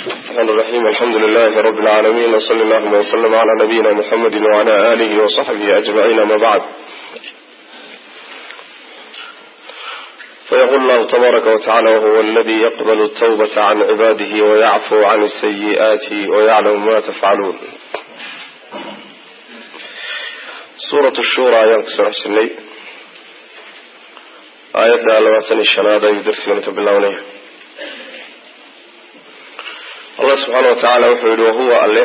الرحمن الرحيم الحمد لله رب العالمين وصلى الله وسلم على نبينا محمد وعلى آله وصحبه أجمعين ما بعد فيقول الله تبارك وتعالى وهو الذي يقبل التوبة عن عباده ويعفو عن السيئات ويعلم ما تفعلون سورة الشورى ينكسر حسني آيات لواتن الشنادة يدرسون بالله allah subxaana wa tacaala wuxuu yihi wahuwa alle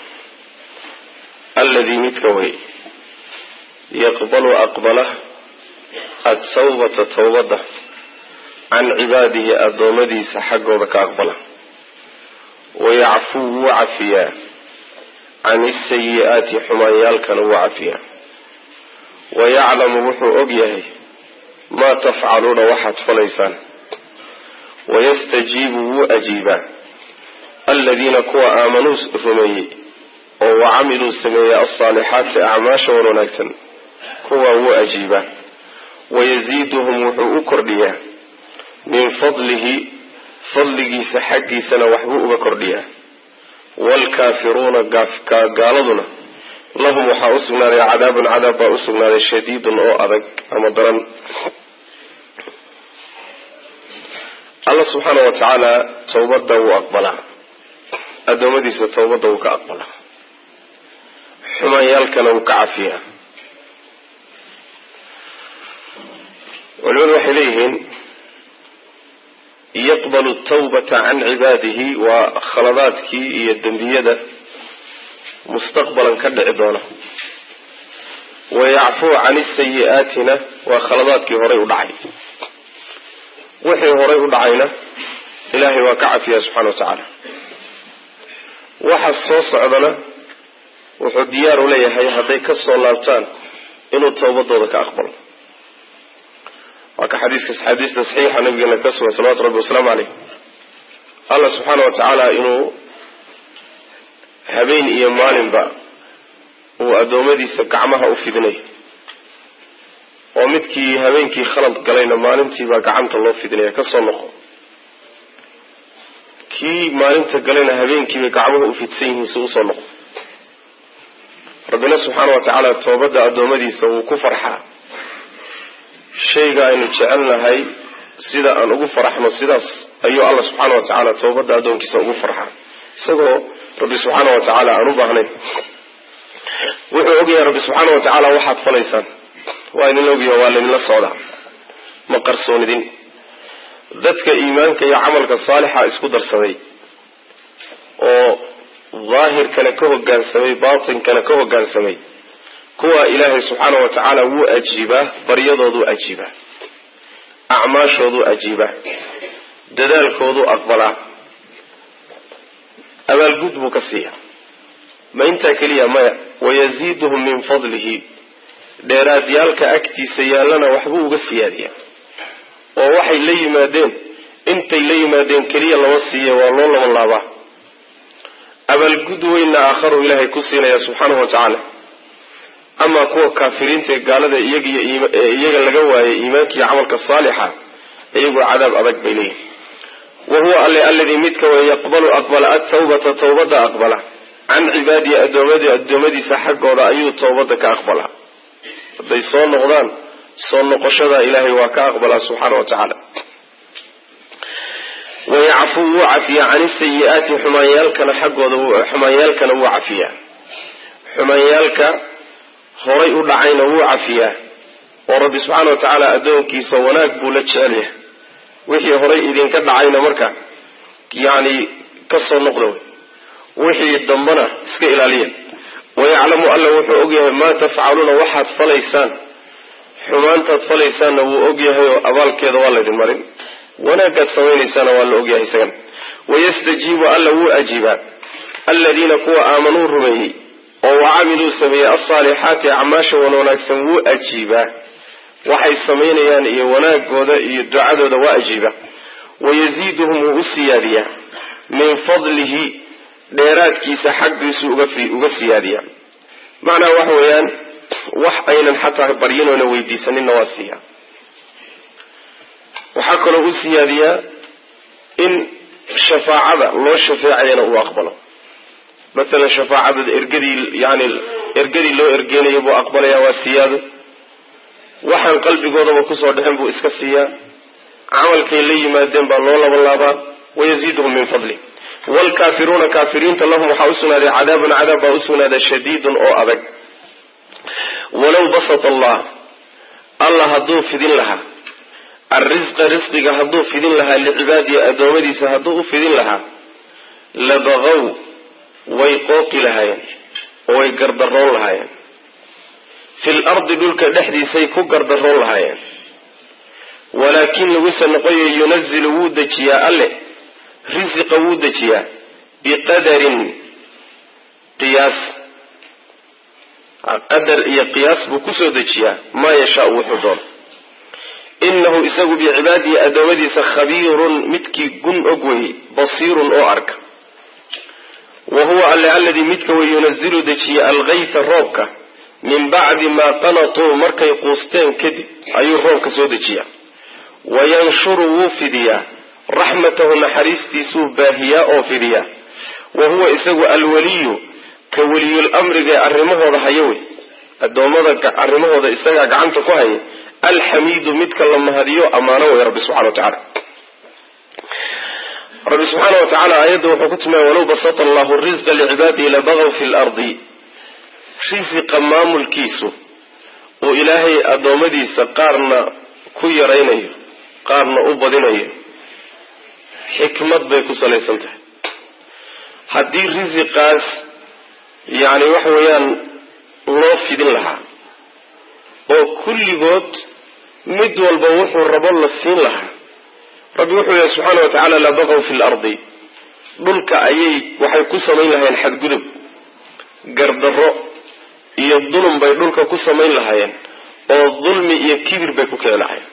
alladii midka wey yaqbalu aqbala atawbata towbadda can cibaadihi addoommadiisa xaggooda ka aqbala wayacfuu wuu cafiyaa can isayi-aati xumaanyaalkana wuu cafiyaa wayaclamu wuxuu og yahay maa tafcaluuna waxaad falaysaan wayastajiibu wuu ajiibaa aladiina kuwa aamanuu rumeeyey oo wacamiluu sameeyey alsaalixaati acmaasha wan wanaagsan kuwaa wuu ajiibaa wayaziiduhum wuxuu u kordhiyaa min fadlihi fadligiisa xaggiisana waxbuu uga kordhiyaa waalkaafiruuna gaaladuna lahum waxaa usugnaaday cadaabun cadaab baa usugnaaday shadiidun oo adag ama daran alla subxaana wa tacaala towbadda wuu aqbalaa addoommadiisa towbadda wuu ka aqbalaa xumaanyaalkana wuu ka cafiyaa culimadu waxay leeyihiin yaqbalu tawbata can cibaadihi waa khaladaadkii iyo dembiyada mustaqbalan ka dhici doona wayacfuu can isayi-aatina waa khaladaadkii horay u dhacay wixii horay u dhacayna ilaahay waa ka cafiyaa subxana wa tacaala waxa soo socdana wuxuu diyaar u leeyahay hadday ka soo laabtaan inuu towbadooda ka aqbalo waa ka xadiiska xadiista saxiixa nabigeena ka sugan salawatu rabbi wasalaamu caleyh allah subxaana wa tacaala inuu habeen iyo maalinba uu addoommadiisa gacmaha u fidinayo oo midkii habeenkii khalad galayna maalintiibaa gacanta loo fidinaya kasoo noqo kii maalinta galayna habeenkiibay gacmuhu u fidsan yihiin si usoo noqdo rabbina subxaana wa tacaala toobadda addoommadiisa wuu ku farxaa shayga aynu jecelnahay sida aan ugu faraxno sidaas ayuu alla subxaana wa tacaala toobadda addoonkiisa ugu farxaa isagoo rabbi subxaana wa tacaala aan u baahnayn wuxuu ogyahay rabbi subxaana wa tacaala waxaad falaysaan waa idinla ogyaha waa laydinla socdaa ma qarsoonidin dadka iimaanka iyo camalka saalixa isku darsaday oo daahirkana ka hogaansamay baatinkana ka hogaansamay kuwa ilaahay subxaana wa tacaala wuu ajiibaa baryadooduu ajiibaa acmaashooduu ajiibaa dadaalkooduu aqbalaa abaalgud buu ka siiyaa ma intaa keliya maya wayaziiduhum min fadlihi dheeraadyaalka agtiisa yaallana waxbuu uga siyaadiyaa oo waxay la yimaadeen intay la yimaadeen keliya lama siiya waa loo laban laabaa abaalgud weynna aakharu ilaahay ku siinaya subxaanahu wa tacaala amaa kuwa kaafiriinta ee gaalada iyaga laga waayay iimaanka iyo camalka saalixa iyagoo cadaab adag bay leeyihin wa huwa alle alladii midka way yaqbalu aqbala atawbata tawbadda aqbala can cibaadihi adoomadi addoommadiisa xaggooda ayuu tawbadda ka aqbalaa hadday soo noqdaan soo noqoshada ilaahay waa ka aqbalaa subxaana wa tacaala wayacfuu wuu cafiyaa can isayi-aati xumaanyaalkana xaggooda xumaanyaalkana wuu cafiyaa xumaanyaalka horay u dhacayna wuu cafiyaa oo rabbi subxaana wa tacaala addoonkiisa wanaag buu la jecel yahay wixii horay idinka dhacayna marka yacni ka soo noqda wey wixii dambana iska ilaaliya wayaclamu alla wuxuu ogyahay maa tafcaluuna waxaad falaysaan xumaantaad falaysaanna wuu ogyahay oo abaalkeeda waa laydin marin wanaagaad samaynaysaana waa la ogyahay isagana wayastajiibu alla wuu ajiibaa aladiina kuwa aamanuu rumeeyey oo wacamiluu sameeyey alsaalixaati acmaasha wan wanaagsan wuu ajiibaa waxay samaynayaan iyo wanaagooda iyo ducadooda waa ajiibaa wayaziiduhum wuu u siyaadiyaa min fadlihi dheeraadkiisa xaggiisu uga siyaadiyaa macnaha waxa weeyaan wax aynan xataa baryinoona weydiisaninna waa siiyaa waxaa kaloo u siyaadiyaa in shafaacada loo shafeecayana uu aqbalo matalan shafaacada ergadii yani ergadii loo ergeynayo buu aqbalaya waa siyaado waxaan qalbigoodaba kusoo dhexin buu iska siiyaa camalkay la yimaadeen baa loo labanlaabaa wayaziiduhum min fadli wlkaafiruuna kaafiriinta lahum waxaa usugnaaday cadaabun cadaab baa usugnaaday shadiidun oo adag walow basata allah allah hadduu fidin lahaa alrisqa risqiga hadduu fidin lahaa licibaadihi addoommadiisa hadduu u fidin lahaa labaqow way qooqi lahaayeen oo way gardaroon lahaayeen fil ardi dhulka dhexdiisay ku gardaroon lahaayeen walaakin laguse noqoyo yunazilu wuu dejiyaa alle risiqa wuu dejiyaa biqadarin qiyaas qadar iyo qiyaas buu kusoo dejiyaa maa yashaau wuxuu doono inahu isagu bicibaadihi addoommadiisa khabiirun midkii gun og wey basiirun oo arka wa huwa alle alladii midka wey yunazilu dejiya alkayta roobka min bacdi maa qanatuu markay quusteen kadib ayuu roobka soo dejiyaa wayanshuru wuu fidiyaa raxmatahu naxariistiisuu baahiyaa oo fidiyaa wa huwa isagu alwaliyu ka weliyul amriga ee arrimahooda haya wey addoommada arrimahooda isagaa gacanta ku haya alxamiidu midka la mahadiyo ammaano wey rabbi subxana wa tacaala rabbi subxaana wa tacaala aayadda wuxuu ku tilmaamay walow basata allahu risqa licibaadihi labagaw fi lardi risiqa maamulkiisu oo ilaahay addoommadiisa qaarna ku yaraynayo qaarna u badinayo xikmad bay ku salaysan tahay haddii risiqaas yacni waxa weeyaan loo fidin lahaa oo kulligood mid walba wuxuu rabo la siin lahaa rabbi wuxuu lehy subxaana wa tacaala labaqow fi lardi dhulka ayay waxay ku samayn lahaayeen xadgudub gardarro iyo dulum bay dhulka ku samayn lahaayeen oo dulmi iyo kibir bay ku keeni lahaayeen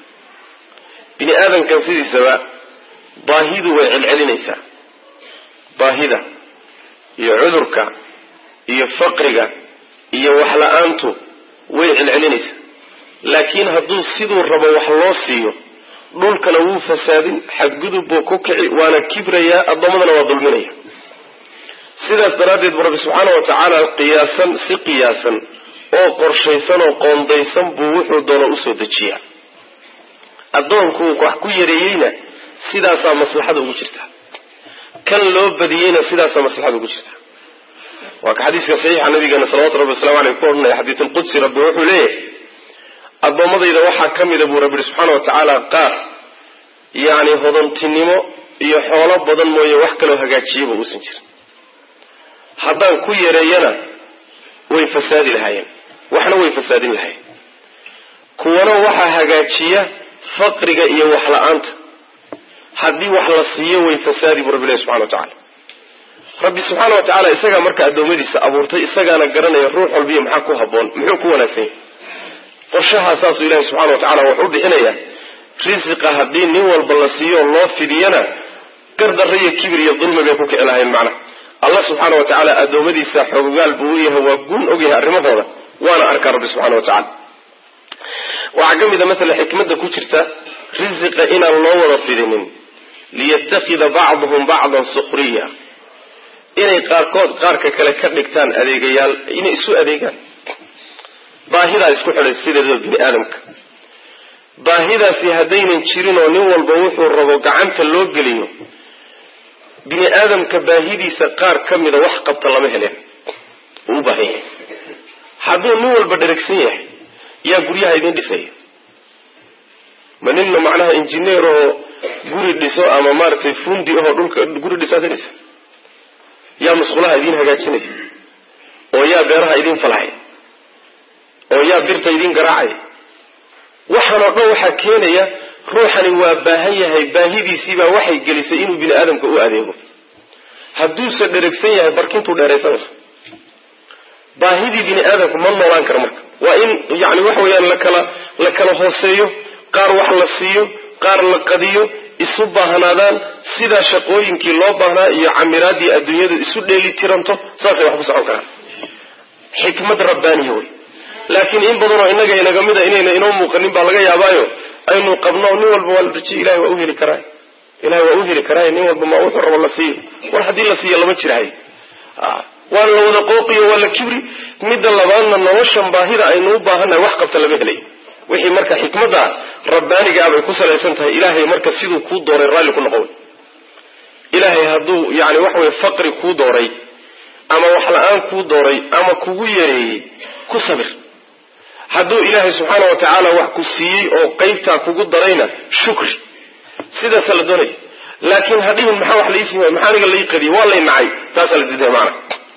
bini aadamkan sidiisaba baahidu way celcelinaysaa baahida iyo cudurka iyo faqriga iyo waxla-aantu way celcelinaysaa laakiin hadduu siduu rabo wax loo siiyo dhulkana wuu fasaadin xadgudub buu ku kici waana kibrayaa addoommadana waa dulminaya sidaas daraaddeed bu rabbi subxaana wa tacaala qiyaasan si qiyaasan oo qorshaysan oo qoondaysan buu wuxuu doono usoo dejiyaa addoonku wax ku yareeyeyna sidaasaa maslaxada ugu jirta kan loo badiyeyna sidaasaa maslaxada ugu jirta waa ka xadiiska saxiixa nabigeena salawatu rabbi waslamu aleyh ku odhanaya xadiis alqudsi rabbi wuxuu leeyahay addoommadayda waxaa ka mida buu rabbi yihi subxaana wa tacaala qaar yacni hodantinimo iyo xoolo badan mooye wax kaloo hagaajiyaba uusan jirin haddaan ku yareeyana way fasaadi lahaayeen waxna way fasaadin lahayen kuwana waxaa hagaajiya faqriga iyo wax la-aanta haddii wax la siiyo way fasaadi buu rabbi ilahi subxana wa tacala rabbi subxaana wa tacaala isagaa marka addoommadiisa abuurtay isagaana garanaya ruux walbiyo maxaa ku haboon muxuu ku wanaagsan yahy qorshahaa saasuu ilahi subxana wa tacala wuxuu bixinayaa risiqa haddii nin walba la siiyo loo fidiyana gardarra iyo kibir iyo dulmi bay ku kici lahayn macna allah subxaana wa tacaala addoommadiisa xoogaal buu u yahay waa gun ogyahay arrimahooda waana arkaa rabbi subxana wa tacala waxaa ka mid a maala xikmadda ku jirta risiqa inaan loo wada fidinin liyatakida bacduhum bacdan sukhriya inay qaarkood qaarka kale ka dhigtaan adeegayaal inay isu adeegaan baahidaa isku xidhay sideedaba bini aadamka baahidaasi haddaynan jirin oo nin walba wuxuu rabo gacanta loo geliyo bini aadamka baahidiisa qaar ka mida wax qabta lama heleen uu u baahan yahay hadduu nin walba dheragsan yahay yaa guryaha idin dhisaya ma ninna macnaha injineer oo guri dhiso ama maaragtay fundi ahoo dhulka guri dhisaad dhisa yaa musqulaha idin hagaajinaya oo yaa beeraha idin falahaya oo yaa birta idin garaacaya waxaan oo dhan waxaa keenaya ruuxani waa baahan yahay baahidiisiibaa waxay gelisay inuu bini aadamka u adeego hadduuse dheragsan yahay barkintuu dheeraysan laha baahidii bini aadamku ma noolaan karo marka waa in yani waxa weeyaan lakala la kala hooseeyo qaar wax la siiyo qaar la qadiyo isu baahnaadaan sidaa shaqooyinkii loo baahnaa iyo camiraadii adduunyadu isu dheeli tiranto saasay wax ku socon karaan xikmad rabbaaniya wey laakiin in badanoo innaga inaga mida inayna inoo muuqanin baa laga yaabaayo aynu qabno nin walba waa la rajiy ilahay waa u heli karaa ilahay waa u heli karaa nin walba ma wuxuu rabo la siiyo war haddii la siiyo lama jirahay waa la wada qooqiyo waa la kibri midda labaadna noloshan baahida aynu u baahannahay wax qabta lama helay wixii marka xikmadda rabbaaniga ah bay ku salaysan tahay ilaahay marka siduu kuu dooray raalli ku noqon ilaahay hadduu yani waxa weye faqri kuu dooray ama wax la-aan kuu dooray ama kugu yareeyey ku sabir hadduu ilaahay subxaana wa tacaala wax ku siiyey oo qeybtaa kugu darayna shukri sidaasa la doonaya laakiin hadhihin maxaa wax laisii maxaa aniga lai qadiyay waa lay nacay taasaa la diidaya maana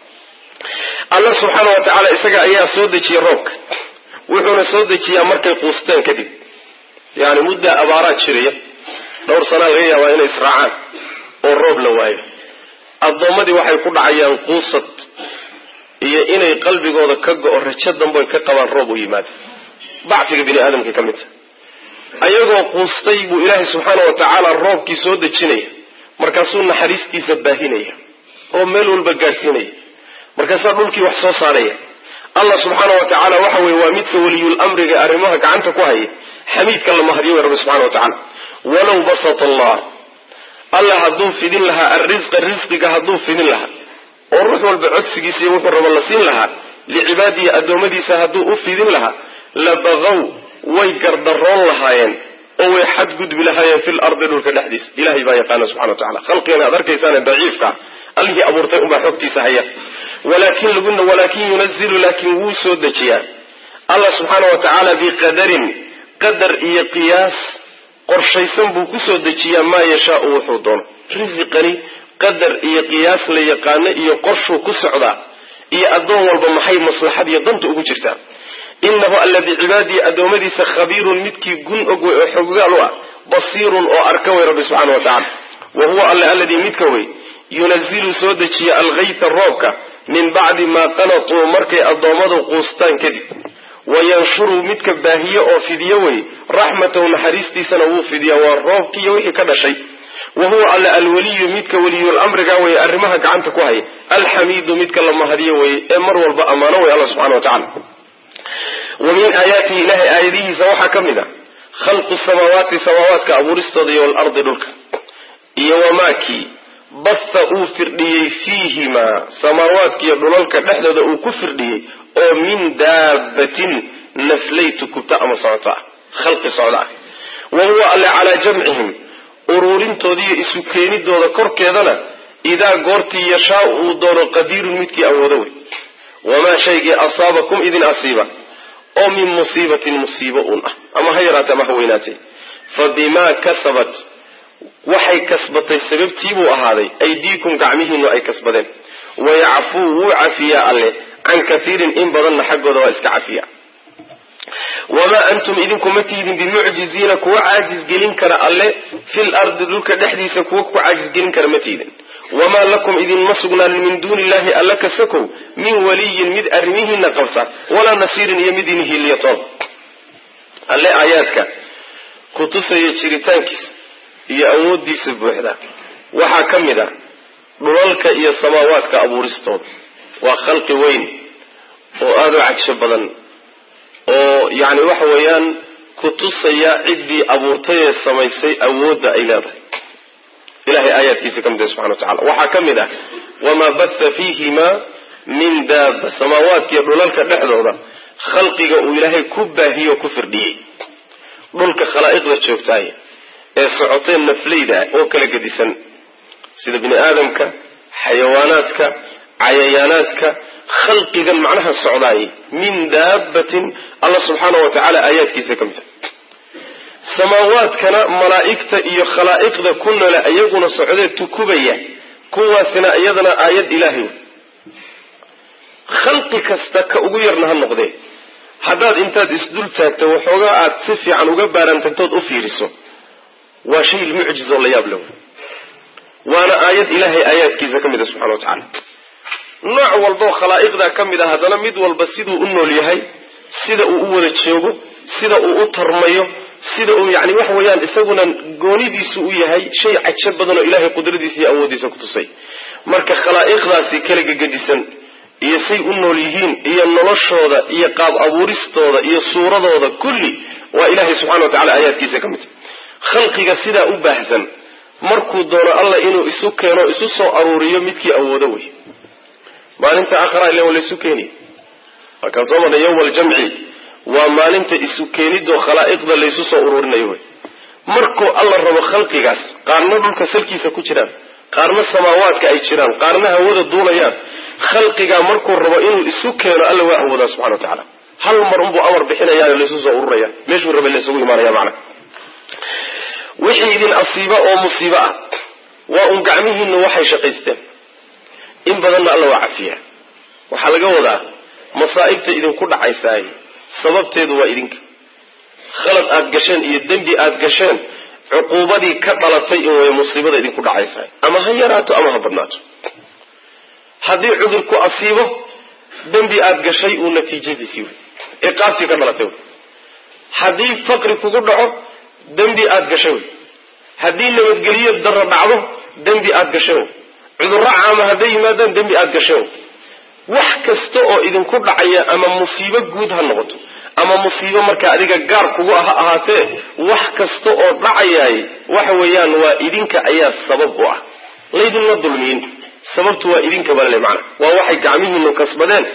allah subxaana wa tacaala isaga ayaa soo dejiyey roobka wuxuuna soo dejiyaa markay quusteen kadib yani muddaa abaaraad jiraya dhowr sanaa laga yaabaa inay israacaan oo roob la waayo addoommadii waxay ku dhacayaan quusad iyo inay qalbigooda ka go-o rajo damboy ka qabaan roob u yimaado dacfiga bini aadamka ka mid ta ayagoo quustay buu ilaahay subxaana wa tacaala roobkii soo dejinaya markaasuu naxariistiisa baahinaya oo meel walba gaadhsiinaya markaasaa dhulkii wax soo saaraya allah subxaana wa tacaala waxa weye waa midka weliyul amriga arrimaha gacanta ku haya xamiidka la mahadiyo wey rabbi subxana wa tacaala walow basata allah allah hadduu fidin lahaa alrisqa risqiga hadduu fidin lahaa oo ruux walba codsigiisa iyo wuxuu rabo la siin lahaa licibaadihi addoommadiisa hadduu u fidin lahaa labaqow way gardaroon lahaayeen oo way xadgudbi lahaayeen fil ardi dhulka dhexdiisa ilahay baa yaqaana subxana wa tacala khalqigan aad arkaysaane daciifka allihii abuurtay unbaa xogtiisa haya walaakin laguna walaakin yunazilu laakin wuu soo dejiyaa allah subxaana wa tacaala biqadarin qadar iyo qiyaas qorshaysan buu kusoo dejiyaa maa yashaau wuxuu doono risiqani qadar iyo qiyaas la yaqaano iyo qorshuu ku socdaa iyo addoon walba maxay maslaxad iyo danta ugu jirtaa inahu alla bicibaadihi addoommadiisa khabiirun midkii gun og wey oo xoggaal u ah basiirun oo arka wey rabbi subxana wa tacala wa huwa alle alladii midka wey yunazilu soo dejiya algayta roobka min bacdi maa qanatuu markay addoommadu quustaan kadib wayanshuru midka baahiye oo fidiyo wey raxmatahu naxariistiisana wuu fidiyaa waa roobkiiyo wixii ka dhashay wa huwa alle alwaliyu midka weliyulamriga weye arrimaha gacanta ku haya alxamiidu midka la mahadiyo weye ee mar walba ammaano wey alla subxana wa tacala wa min aayaatihi ilahay aayadihiisa waxaa ka mid a khalqu samaawaati samaawaadka abuuristooda iyo walardi dhulka iyo wamaakii batha uu firdhiyey fiihimaa samaawaadkiiyo dhulalka dhexdooda uu ku firdhiyey oo min daabatin naflay tukubta ama socota ah khalqi socda ah wa huwa alle calaa jamcihim uruurintoodiiyo isu keenidooda korkeedana idaa goortii yashaau uu doono qadiirun midkii awoodo wey wamaa shaygii asaabakum idin asiiba oo min musiibatin musiibo un ah ama ha yaraatee ama ha weynaatee fa bimaa kasabat waxay kasbatay sababtiibuu ahaaday aydiikum gacmihiinu ay kasbadeen wayacfuu wuu cafiyaa alle can kaiirin in badanna xaggooda waa iska cafiya wamaa antum idinku ma tiidin bimucjiziina kuwa caajisgelin kara alle fil ardi dhulka dhexdiisa kuwa ku caajisgelin kara ma tiidin wamaa lakum idinma sugnaanin min duuni illahi alla kasakow min waliyin mid arrimihiina qabsa walaa nasiirin iyo mid idin hiiliya toon alle aayaadka ku tusaya jiritaankiisa iyo awoodiisa buuxda waxaa ka mid ah dhulalka iyo samaawaadka abuuristooda waa khalqi weyn oo aada u cagsho badan oo yacni waxa weeyaan ku tusaya ciddii abuurtay ee samaysay awoodda ay leedahay ilahay aayaadkiisa ka mid ah subxana wa tacala waxaa ka mid ah wamaa batha fiihimaa min daaba samaawaadka iyo dhulalka dhexdooda khalqiga uu ilaahay ku baahiyo ku firdhiyey dhulka khalaa'iqda joogtaay ee socotee nafleyda oo kala gedisan sida bini aadamka xayawaanaadka cayayaanaadka khalqigan macnaha socdaayay min daabatin alla subxaana wa tacaala aayaadkiisa ka mid a samaawaadkana malaa'igta iyo khalaa'iqda ku nole iyaguna socdee tukubaya kuwaasina iyadana aayad ilaahay khalqi kasta ka ugu yarna ha noqdee haddaad intaad isdul taagto waxoogaa aad si fiican uga baarantagtood u fiiriso waa shay mucjiz oo la yaab le waana aayad ilaahay aayaadkiisa ka mid a subxana wa tacaala nooc walboo khalaa'iqdaa ka mid a haddana mid walba siduu u nool yahay sida uu u wada joogo sida uu u tarmayo sida uu yani waxa weeyaan isaguna goonidiisu u yahay shay cajo badan oo ilaahay qudradiisa iyo awooddiisa ku tusay marka khalaa'iqdaasi kala gegedisan iyo say u nool yihiin iyo noloshooda iyo qaab abuuristooda iyo suuradooda kulli waa ilahay subxana wa tacala aayaadkiisa ka mid khalqiga sidaa u baahsan markuu doono alla inuu isu keeno isu soo aruuriyo midkii awoodo wey maalinta aakhara ile waa laysu keeniya markaan soo marnay yawma aljamci waa maalinta isu keenidoo khalaa'iqda laysu soo uruurinayo wey markuu alla rabo khalqigaas qaarna dhulka salkiisa ku jiraan qaarna samaawaadka ay jiraan qaarna hawada duulayaan khalqigaa markuu rabo inuu isu keeno alla waa awoodaa subxana wa tacaala hal mar unbuu amar bixinayaa laysu soo ururaya meeshuu rabay laysugu imaanaya macna wixii idin asiiba oo musiibo ah waa un gacmihiinu waxay shaqaysteen in badanna alla waa cafiyaa waxaa laga wadaa masaa'ibta idinku dhacaysaay sababteedu waa idinka khalad aad gasheen iyo dembi aad gasheen cuquubadii ka dhalatay in way musiibada idinku dhacaysaay ama ha yaraato ama ha badnaato haddii cudurku asiibo dembi aad gashay uu natiijadiisii wey ciqaabtii ka dhalatay wey haddii faqri kugu dhaco dembi aad gashay wey haddii nabadgeliyo daro dhacdo dembi aad gashay wey cudurro caama hadday yimaadaan dembi aad gashay wey wax kasta oo idinku dhacaya ama musiibo guud ha noqoto ama musiibo markaa adiga gaar kugu ha ahaatee wax kasta oo dhacayaay waxa weeyaan waa idinka ayaa sabab u ah laydinma dulmiyin sababtu waa idinka balale macana waa waxay gacmihiinu kasbadeen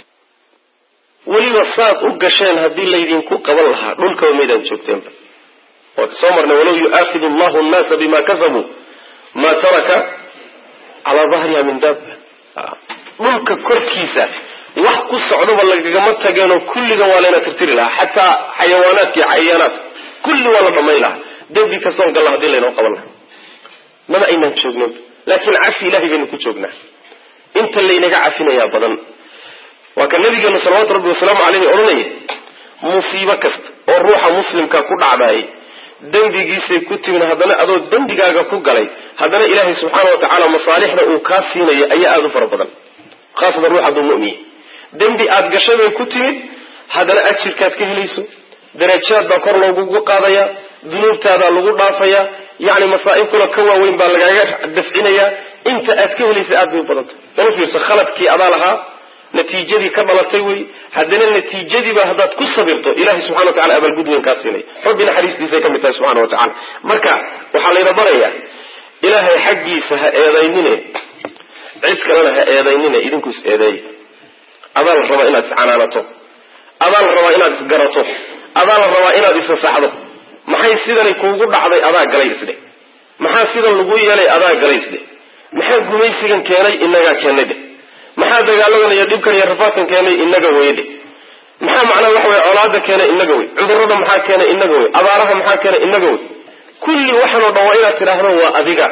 weliba saad u gasheen haddii laydinku qaban lahaa dhulkaba maydaan joogteenba waa ka soo marnay walow yu'aakidu allahu annaasa bima kasabuu maa taraka calaa dahriha min daaba dhulka korkiisa wax ku socdaba lagagama tageenoo kulligan waa layna tirtiri lahaa xataa xayawaanaadka iyo cayayaanaadka kulli waa la dhamayn lahaa dembi kastoon galla hadii laynoo qaban lahaa maba aynaan joognin laakiin cafi ilahay baynu ku joognaa inta laynaga cafinayaa badan waa ka nabigeenu salawaatu rabbi wasalaamu caleyhi odhanaya musiibo kasta oo ruuxa muslimka ku dhacdaayay dembigiisay ku timin haddana adoo dembigaaga ku galay haddana ilaahay subxaana wa tacaala masaalixda uu kaa siinayo ayaa aada u fara badan khaasatan ruux hadduu mu'miye dembi aada gashay bay ku timid haddana ajirkaad ka helayso darajaad baa kor loogugu qaadayaa dunuubtaadaa lagu dhaafayaa yacni masaa'ibkuna ka waaweyn baa lagaaga dafcinayaa inta aad ka helaysa aad bay u badantay dana fiirso khaladkii adaa lahaa natiijadii ka dhalatay wey haddana natiijadiiba haddaad ku sabirto ilahay subxana wa tacala abaalgud weyn kaa siinaya rabbi naxariistiisay ka mid tahay subxana wa tacala marka waxaa layna barayaa ilaahay xaggiisa ha eedaynine cid kalena ha eedaynine idinku is eedeeya adaa la rabaa inaad iscanaanato adaa la rabaa inaad isgarato adaa la rabaa inaad isasaxdo maxay sidani kuugu dhacday adaa galay isdhe maxaa sidan lagu yeelay adaa galay isdhe maxaa gumaysigan keenay inagaa keennay dheh maxaa dagaaladan iyo dhibkan iyo rafaadkan keenay inaga weyde maxaa macnaa waxa wey colaada keenay inaga wey cudurada maxaa keenay inaga wey abaaraha maxaa keenay inaga wey kulli waxaan oo dhan waa inaad tidhaahdo waa adiga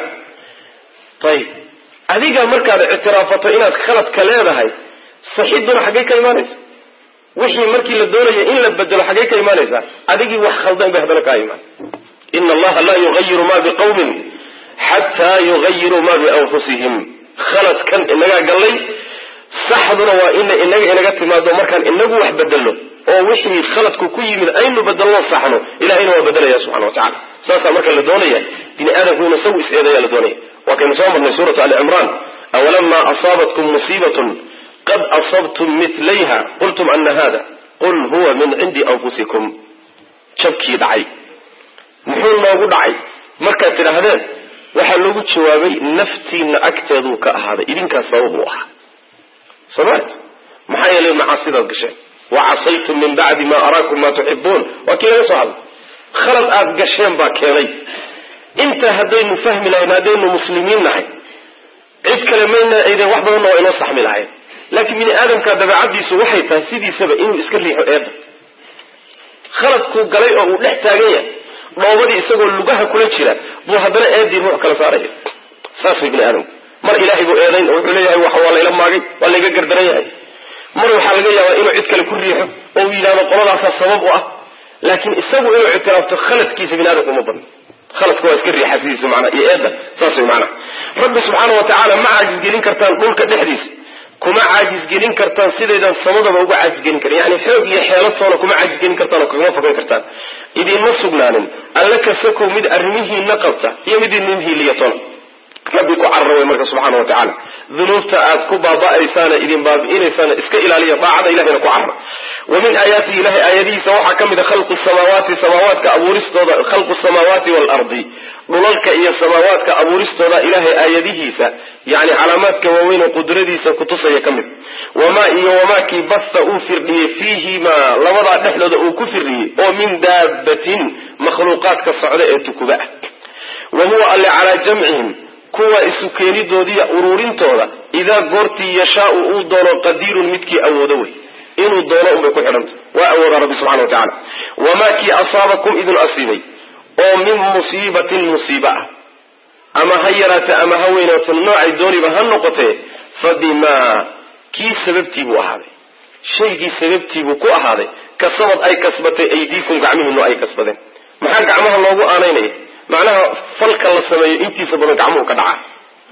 ayib adiga markaad ictiraafato inaad khaladka leedahay saxiduna xaggay ka imaanaysa wixii markii la doonaya in la bedelo xaggay ka imaanaysaa adigii wax khaldan bay haddana kaa imaan ina allaha laa yugayiru ma biqawmin xataa yugayiruu ma bianfusihim khaladkan inagaa gallay saxduna waa ina inaga inaga timaado markaan inagu wax bedelno oo wixii khaladku ku yimid aynu bedelno saxno ilahayna waa bedelaya subxana wa tacala saasaa marka la doonaya bini aadamku inu isagu is-eedaya la doonaya waa kaynu soo marnay suuratu ali cimraan awalama asaabatkum musiibatun qad asabtum milayha qultum ana hada qul huwa min cindi anfusikum jabkii dhacay muxuu noogu dhacay markaad tidhaahdeen waxaa loogu jawaabay naftiina agteeduu ka ahaaday idinkaas sabab u ahaa somat maxaa yeelay macaasidaad gasheen wa casaytum min bacdi ma araakum ma tuxibuun waa kii laga soo hadlay khalad aad gasheen baa keenay intaa haddaynu fahmi lahayn haddaynu muslimiin nahay cid kale mayna ayden wax badanna waa inoo saxmi lahayn laakiin bini aadamka dabeecadiisu waxay tahay sidiisaba inuu iska riixo eedda khaladkuu galay oo uu dhex taagan yahay dhoobadii isagoo lugaha kula jira buu haddana eedii ruux kala saaraya saas way bini aadamku mar ilaahay buu eedayn oo wuxuu leeyahay waxa waa layla maagay waa layga gardaran yahay mar waxaa laga yaabaa inuu cid kale ku riixo oo uu yidhahdo qoladaasaa sabab u ah laakiin isagu inuu ictiraafto khaladkiisa bini aadamku uma badno khaladka waa iska riixa sidiisa manaa iyo eedda saas way macnaha rabbi subxaana wa tacaala ma caajisgelin kartaan dhulka dhexdiisa kuma caajisgelin kartaan sidaydan samadaba uga caajisgelin karin yani xoog iyo xeelatoona kuma caajisgelin kartaan oo kagama fogan kartaan idinma sugnaanin alla kasakow mid arrimihiina qabta iyo mid idin hiiliyatoona rabbi ku carara wey marka subxaana wa tacaala dunuubta aad ku baaba'aysaana idin baabi'inaysaana iska ilaaliya daacada ilahayna ku carara wa min aayaatihi ilahay aayadihiisa waxaa ka mid a khalqu samaawaati samaawaadka abuuristooda khalqu samaawaati waalardi dhulalka iyo samaawaadka abuuristooda ilahay aayadihiisa yani calaamaadka waaweyn oo qudradiisa kutusaya ka mid wamaa iyo wamaakii basta uu firdhiyey fiihimaa labadaa dhexdooda uu ku firdhiyey oo min daabatin makhluuqaadka socda ee tukuba ah wa huwa alle calaa jamcihim kuwa isu keenidoodiiya uruurintooda idaa goortii yashaau uu doono qadiirun midkii awoodo wey inuu doono unbay ku xidhanta waa awoodaa rabbi subxana wa tacaala wamaa kii asaabakum idin asiibay oo min musiibatin musiiba ah ama ha yaraate ama ha weynaato noocay dooniba ha noqotee fa bimaa kii sababtii buu ahaaday shaygii sababtii buu ku ahaaday kasabad ay kasbatay aydiikum gacmihiinu ay kasbadeen maxaa gacmaha loogu aanaynaya macnaha falka la sameeyo intiisa badan gacmuhu ka dhaca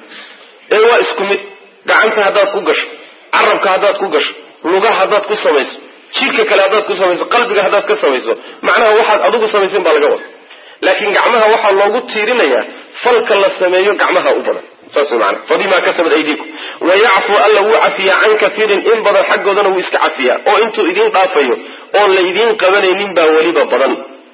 ee waa isku mid gacanta haddaad ku gasho carabka haddaad ku gasho lugaha haddaad ku samayso jidhka kale haddaad ku samayso qalbiga haddaad ka samayso macnaha waxaad adigu samaysan baa laga wada laakiin gacmaha waxaa loogu tiirinayaa falka la sameeyo gacmaha u badan saas way maanaa fabimaa kasabad aydiikum wayacfu alla wuu cafiyaa can katiirin in badan xaggoodana wuu iska cafiyaa oo intuu idiin dhaafayo oon la idiin qabanaynin baa weliba badan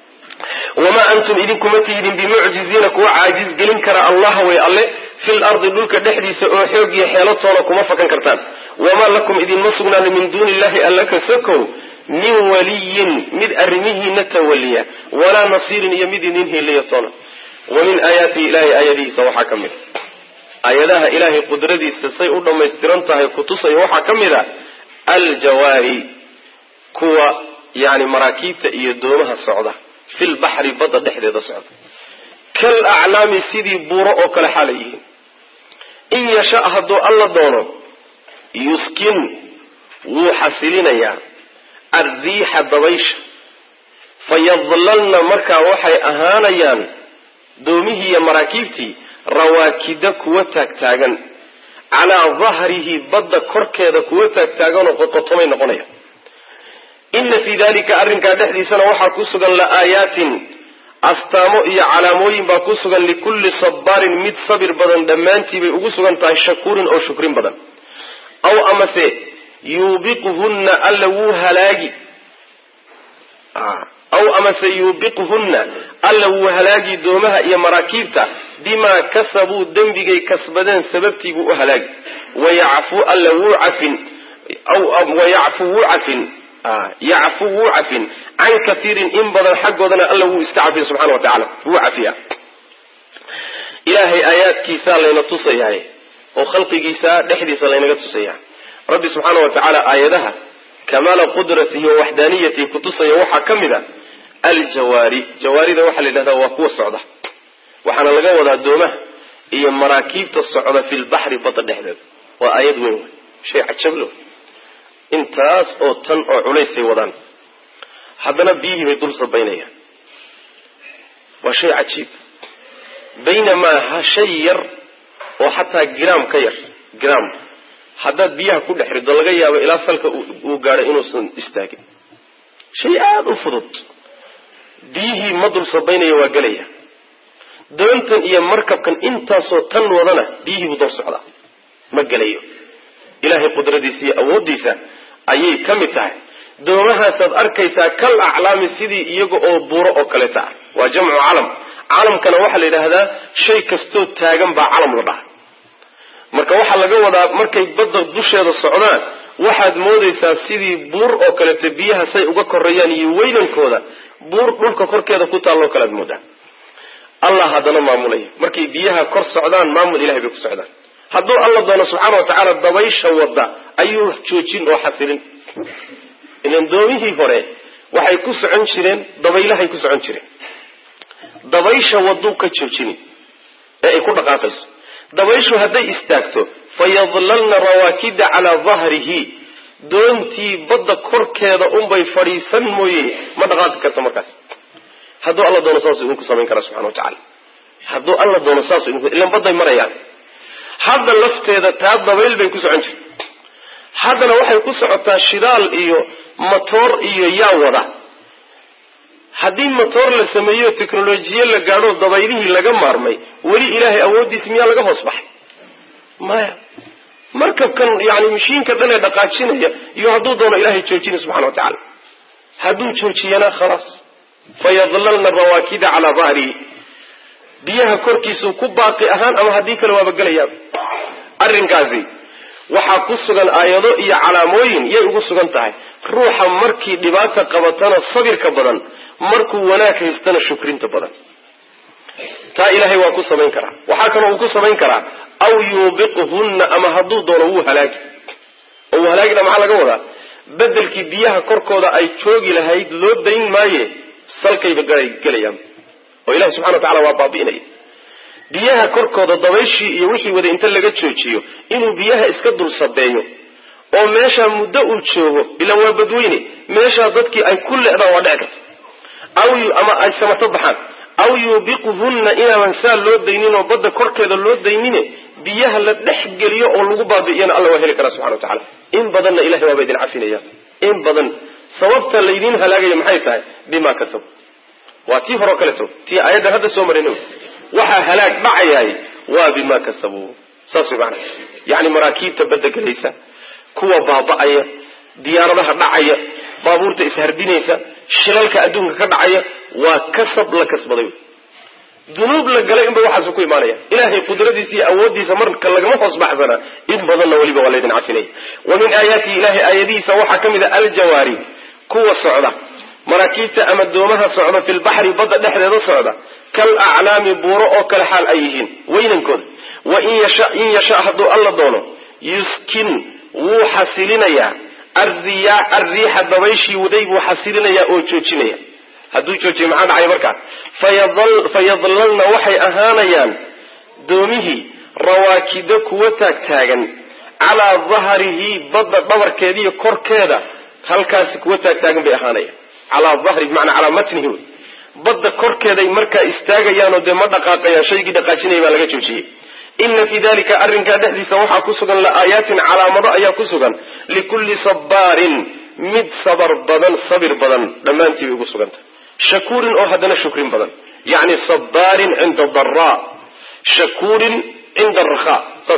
wamaa antum idinkuma tiidin bimucjiziina kuwa caajiz gelin kara allah way alle fil ardi dhulka dhexdiisa oo xoog iyo xeelatoona kuma fakan kartaan wamaa lakum idinma sugnaanin min duuni illahi alla ka sokow min waliyin mid arrimihiina tawaliya walaa nasiirin iyo mid idin heliya toona wa min aayaatihi ilahay aayadihiisa waxaa ka mid a aayadaha ilaahay qudradiisa say u dhammaystiran tahay kutusaya waxaa ka mid a aljawaari kuwa yani maraakiibta iyo doomaha socda fil baxri badda dhexdeeda socda kal aclaami sidii buuro oo kale xaalay yihiin in yasha hadduu alla doono yuskin wuu xasilinayaa alriixa dabaysha fayadlalna markaa waxay ahaanayaan doomihii iyo maraakiibtii rawaakida kuwa taagtaagan calaa dahrihi badda korkeeda kuwa taagtaagan oo qoqotomay noqonaya ina fii dalika arrinkaa dhexdiisana waxaa ku sugan la'aayaatin astaamo iyo calaamooyin baa ku sugan likulli sabaarin mid sabir badan dhammaantii bay ugu sugan tahay shakuurin oo shukrin badan aw amase yuubiquhunna alla wuu halaagi aw amase yuubiquhunna alla wuu halaagi doomaha iyo maraakiibta bimaa kasabuu dembigay kasbadeen sababtii buu u halaagi wayacfu alla wuu cafin wayacfu wuu cafin yacfu wuu cafin can katiirin in badan xaggoodana alla wuu iska cafiya subxana wa tacala wuu cafiya ilaahay aayaadkiisaa layna tusayahay oo khalqigiisa dhexdiisa laynaga tusaya rabbi subxaana wa tacaala aayadaha kamaala qudratihi wa waxdaaniyatihi kutusaya waxaa ka mid a aljawaari jawaarida waxaa la yidhahdaa waa kuwa socda waxaana laga wadaa doomaha iyo maraakiibta socda fi lbaxri badda dhexdeeda waa aayad weyn wey shay cajablo intaas oo tan oo culaysay wadaan haddana biyihii bay dul sabaynayaan waa shay cajiib baynamaa ha shay yar oo xataa gram ka yar gram haddaad biyaha ku dhex rido laga yaabo ilaa salka uu gaadho inuusan istaagin shay aada u fudud biyihii ma dul sabaynaya waa gelaya doontan iyo markabkan intaasoo tan wadana biyihii buu dor socdaa ma gelayo ilaahay qudradiisa iyo awooddiisa ayay ka mid tahay doomahaasaad arkaysaa kal aclaami sidii iyaga oo buuro oo kaleeta ah waa jamcu calam calamkana waxaa la yidhaahdaa shay kastoo taagan baa calam la dhaha marka waxaa laga wadaa markay badda dusheeda socdaan waxaad moodaysaa sidii buur oo kaleeto biyaha say uga koreeyaan iyo weynankooda buur dhulka korkeeda ku taalloo kale aad moodaa allah haddana maamulaya markay biyaha kor socdaan maamul ilahay bay ku socdaan hadduu alla doono subxaana wa tacaala dabaysha wadda ayuu joojin oo xasilin ilan doomihii hore waxay ku socon jireen dabaylahay ku socon jireen dabaysha waduu ka joojini ee ay ku dhaqaaqayso dabayshu hadday istaagto fayadlalna rawaakida calaa dahrihi doontii badda korkeeda unbay fadhiisan mooye ma dhaqaaqi karta markaas hadduu alla doono saasuu idinku samayn karaa subxana wa tacala hadduu alla doono saasuu idinku ilan badday marayaan hadda lafteeda taa dabayl bay ku socon jirta haddana waxay ku socotaa shidaal iyo matoor iyo yaa wada haddii motoor la sameeyo technolojiye la gaadho dabaylihii laga maarmay weli ilaahay awooddiisa miyaa laga hoos baxay maya markabkan yani mashiinka dhan ee dhaqaajinaya iyo hadduu doono ilahay joojina subxana wa tacaala hadduu joojiyana khalaas fayadlalna rawaakida calaa dahrihi biyaha korkiisuu ku baaqi ahaan ama haddii kale waaba gelayaa arrinkaasi waxaa ku sugan aayado iyo calaamooyin yay ugu sugan tahay ruuxa markii dhibaata qabatana sabirka badan markuu wanaag haystana shukrinta badan taa ilaahay waa ku samayn karaa waxaa kaloo uu ku samayn karaa aw yuubiquhunna ama hadduu doono wuu halaagi oo wuu halaagina maxaa laga wadaa bedelkii biyaha korkooda ay joogi lahayd loo dayn maaye salkayba gelayaan oo ilahi subxana wa tacala waa baabi'inaya biyaha korkooda dabayshii iyo wixii wada inta laga joojiyo inuu biyaha iska dul sabeeyo oo meeshaa muddo uu joogo ilaan waa badweyne meeshaa dadkii ay ku leedaan waa dhici karta aw ama ay samato baxaan aw yuubiquhunna inaanan saa loo daynin oo badda korkeeda loo daynine biyaha la dhex geliyo oo lagu baabi'iyana alla waa heli karaa subxana wa tacala in badanna ilahay waaba idin cafinaya in badan sababta laydin halaagaya maxay tahay bima kasab waa tii horeo kaleto tii aayaddan hadda soo marin waxaa halaag dhacayaay waa bima kasabuu saas way maana yani maraakiibta badda gelaysa kuwa baaba'aya diyaaradaha dhacaya baabuurta isharbinaysa shilalka adduunka ka dhacaya waa kasab la kasbaday dunuub la galay inba waxaasu ku imaanaya ilahay qudradiisa iyo awooddiisa marka lagama hoos baxsana in badanna weliba waa laydin cafinaya wa min aayaatihi ilahay aayadihiisa waxaa ka mid a aljawaari kuwa socda maraakiibta ama doomaha socda fi lbaxri badda dhexdeeda socda kal aclaami buuro oo kale xaal ay yihiin weynankooda wa in yasha in yasha hadduu alla doono yuskin wuu xasilinayaa arriya arriixa dabayshii waday buu xasilinayaa oo joojinaya hadduu joojiyo maxaa dhacay markaa fayadlalna waxay ahaanayaan doomihii rawaakido kuwa taagtaagan calaa dahrihi badda dhabarkeediiyo korkeeda halkaasi kuwa taagtaagan bay ahaanayaan calaa dahri bimacnaa calaa matnihi wey badda korkeeday markaa istaagayaanoo dee ma dhaqaaqayaan shaygii dhaqaajinaya baa laga joojiyey ina fii dalika arrinkaa dhexdiisa waxaa ku sugan la-aayaatin calaamado ayaa ku sugan likulli sabbaarin mid sabar badan sabir badan dhammaantii bay ugu sugantah shakuurin oo haddana shukrin badan yacni sabbaarin cinda daraa shakuurin cinda arakhaa saas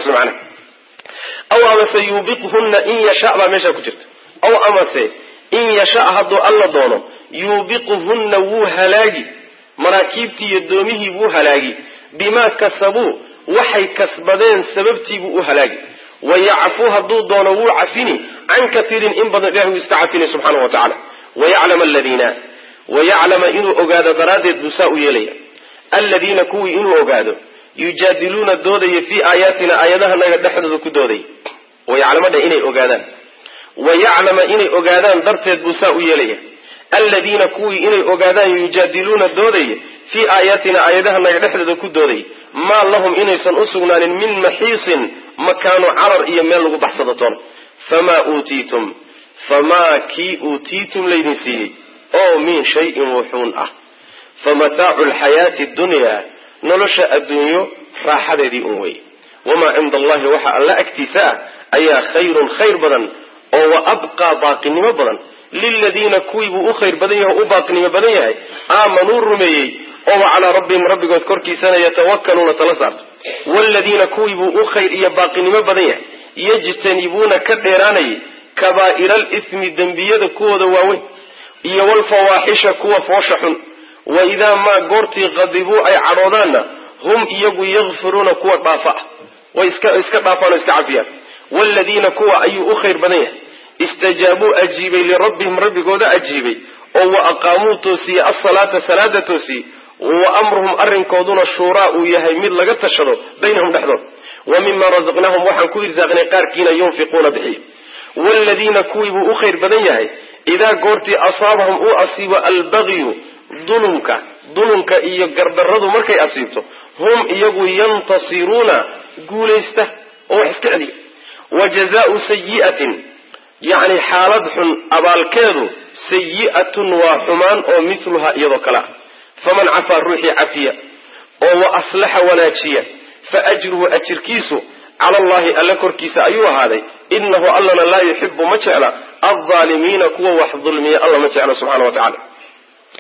macnaha aw amase yuubiqhunna in yasha baa meeshaa ku jirta aw amase in yasha hadduu alla doono yuubiquhunna wuu halaagi maraakiibtii iyo doomihii buu halaagi bimaa kasabuu waxay kasbadeen sababtiibuu u halaagi wayacfu hadduu doono wuu cafini can kaiirin in badan ilahi wuu iska cafini subxaana wa tacala wayaclama aladiina wayaclama inuu ogaado daraaddeed buu saa u yeelaya aladiina kuwii inuu ogaado yujaadiluuna doodaya fii aayaatina aayadahanaga dhexdooda ku doodaya wayaclamadha inay ogaadaan wayaclama inay ogaadaan darteed buu saa u yeelaya aladiina kuwii inay ogaadaan yujaadiluuna doodaya fii aayaatina aayadahanaga dhexdooda ku doodaya maa lahum inaysan u sugnaanin min maxiisin makaanu carar iyo meel lagu baxsado toona famaa uutiitum famaa kii uutiitum laydin siiyey oo min shayin wuxuun ah famataacu lxayaati dunyaa nolosha adduunyo raaxadeedii un wey wamaa cinda allahi waxa alla agtiisa ah ayaa khayrun khayr badan oo wa abqaa baaqinimo badan liladiina kuwii buu u khayr badan yahay o u baaqinimo badan yahay aamanuu rumeeyey oo wa calaa rabbihim rabbigood korkiisana yatawakkaluuna tala saarto waaladiina kuwii buu u khayr iyo baaqinimo badan yahay yajtanibuuna ka dheeraanayay kabaa'ira alismi dembiyada kuwooda waaweyn iyo walfawaaxisha kuwa foosha xun wa idaa maa goortii qadibuu ay cadhoodaanna hum iyagu yakfiruuna kuwa dhaafa ah way iska dhaafaan oo iska cafiyaan waaladiina kuwa ayuu u khayr badan yahay istajaabuu ajiibay lirabbihim rabbigooda ajiibay oo wa aqaamuu toosiyey alsalaata salaada toosiyey wa amruhum arrinkooduna shuuraa uu yahay mid laga tashado baynahum dhexdood wa mima rasaqnaahum waxaan ku irsaaqnay qaarkiina yunfiquuna bixiya waaladiina kuwii buu u khayr badan yahay idaa goortii asaabahum uu asiibo albagyu dulumka dulumka iyo gardarradu markay asiibto hum iyagu yantasiruuna guulaysta oo wax iska celiya wa jazaau sayi'atin yacni xaalad xun abaalkeedu sayi'atun waa xumaan oo mithluha iyadoo kale ah faman cafaa ruuxii cafiya oo wa aslaxa wanaajiya fa ajruhu ajirkiisu cala allahi alla korkiisa ayuu ahaaday inahu allana laa yuxibu ma jecla aldaalimiina kuwa wax dulmiya alla ma jecla subxana wa tacala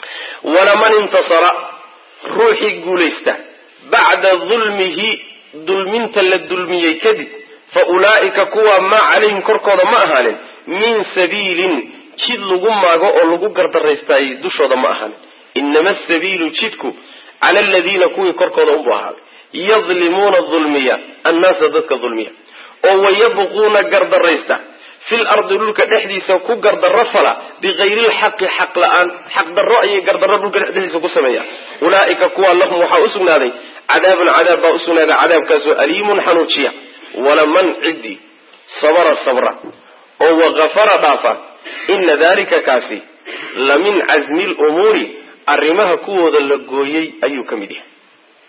walaman intasara ruuxii guulaysta bacda dulmihi dulminta la dulmiyey kadib fa ulaa'ika kuwa maa calayhim korkooda ma ahaanin min sabiilin jid lagu maago oo lagu gardaraystaayey dushooda ma ahaanin inama asabiilu jidku cala aladiina kuwii korkooda unbu ahaaday yadlimuuna dulmiya annaasa dadka dulmiya oo wayabquuna gardaraysta fil ardi dhulka dhexdiisa ku gardarro fala bikayri lxaqi xaq la-aan xaq darro ayay gardarro dhulka dhexdiisa ku sameeyaan ulaa'ika kuwa lahum waxaa u sugnaaday cadaabun cadaab baa usugnaaday cadaabkaasoo aliimun xanuujiya walaman ciddii sabara sabra oo wakafara dhaafa ina dalika kaasi la min casmi lumuuri arrimaha kuwooda la gooyey ayuu ka mid yahay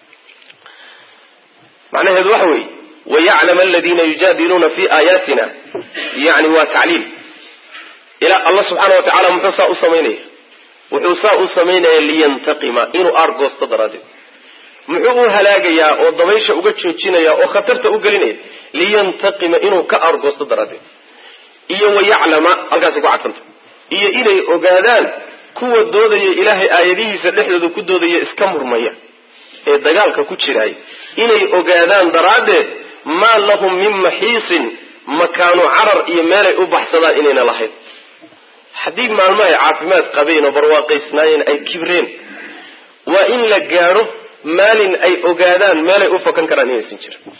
macnaheedu waxa weeye wayaclam aladiina yujaadiluuna fi aayaatina yani waa tacliil ilaa allah subxaana wa tacala muxuu saa u samaynaya wuxuu saa u samaynaya liyantaqima inuu aargoosto daraaddeed muxuu u halaagayaa oo dabaysha uga joojinaya oo khatarta u gelinaya liyantaqima inuu ka aargoosto daraaddeed iyo wayaclama halkaasay ku cadfanta iyo inay ogaadaan kuwa doodaya ilaahay aayadihiisa dhexdooda ku doodaya iska murmaya ee dagaalka ku jiraay inay ogaadaan daraaddeed maa lahum min maxiisin makaanu carar iyo meelay u baxsadaan inayna lahayn haddii maalmo ay caafimaad qabeen oo barwaaqaysnaayeen ay kibreen waa in la gaadho maalin ay ogaadaan meelay u fakan karaan inaysan jirin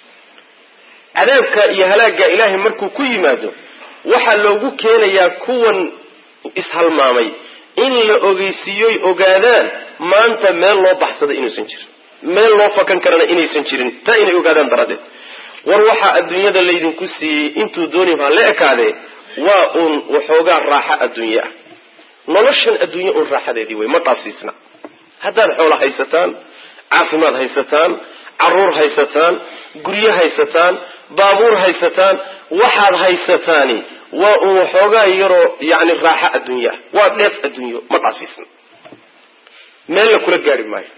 cadaabka iyo halaagga ilaahay markuu ku yimaado waxaa loogu keenayaa kuwan ishalmaamay in la ogeysiiyoy ogaadaan maanta meel loo baxsada inuusan jirin meel loo fakan karana inaysan jirin taa inay ogaadaan daraaddeed war waxaa adduunyada laydinku siiyey intuu dooni baa la ekaadee waa uun waxoogaa raaxo adduunye ah noloshan adduunye uun raaxadeedii wey ma dhaafsiisna haddaad xoolo haysataan caafimaad haysataan caruur haysataan guryo haysataan baabuur haysataan waxaad haysataani waa uun waxoogaa yaroo yani raaxo adduunye ah waa dheef adduunyo ma dhaafsiisna meel la kula gaari maayo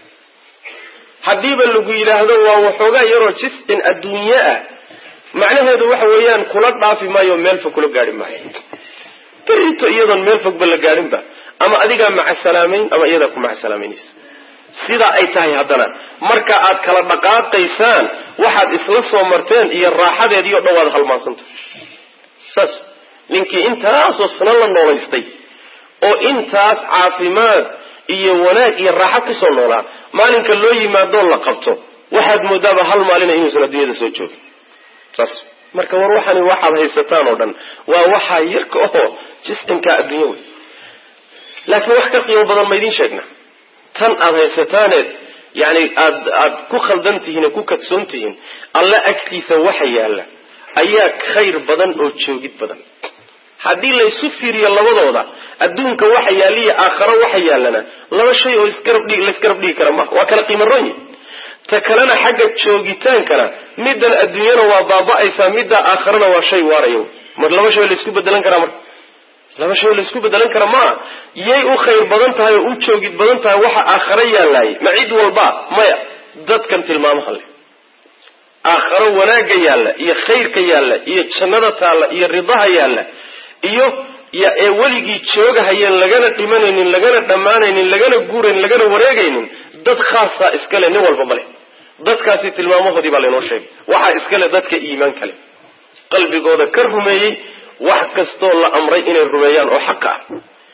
haddiiba lagu yidhaahdo waa waxoogaa yaroo jis-in adduunye ah macnaheedu waxa weeyaan kula dhaafi maayo meel fog kula gaari maayo berito iyadoon meel fogba la gaadhinba ama adigaa macasalaameyn ama iyadaa ku macasalaameynaysa sidaa ay tahay haddana marka aad kala dhaqaaqaysaan waxaad isla soo marteen iyo raaxadeedii o dhan waad halmaansanta saas ninkii intaasoo sano la noolaystay oo intaas caafimaad iyo wanaag iyo raaxo kusoo noolaa maalinka loo yimaadoo la qabto waxaad moodaaba hal maalina inuusan adduunyada soo joogin saas marka war waxani waxaad haysataan oo dhan waa waxaa yarka oo jiscinkaa adduunya wey laakiin wax ka qiimo badan ma idiin sheegna tan aad haysataaneed yani aad aad ku khaldan tihiin oo ku kadsoon tihiin alla agtiisa waxa yaalla ayaa khayr badan oo joogid badan haddii laysu fiiriyo labadooda adduunka waxa yaaliyo aakharo waxa yaallana laba shay oo isgarabdhig laisgarab dhigi kara maha waa kala qiimo ron yihin ta kalena xagga joogitaankana middan adduunyana waa baaba-aysaa midda aakharana waa shay waaraya mar laba shay laysku bedelan karaa marka laba shay laysku bedelan kara maa yay u khayr badan tahay oo u joogid badan tahay waxa aakharo yaalaayay ma cid walba maya dadkan tilmaamaha leh aakharo wanaagga yaalla iyo khayrka yaalla iyo jannada taalla iyo ridaha yaalla iyo ee weligii joogahayeen lagana dhimanaynin lagana dhammaanaynin lagana guuraynin lagana wareegaynin dad khaasaa iskale nin walba male dadkaasi tilmaamahoodii baa laynoo sheegay waxaa iskale dadka iimaan kale qalbigooda ka rumeeyey wax kastoo la amray inay rumeeyaan oo xaqa ah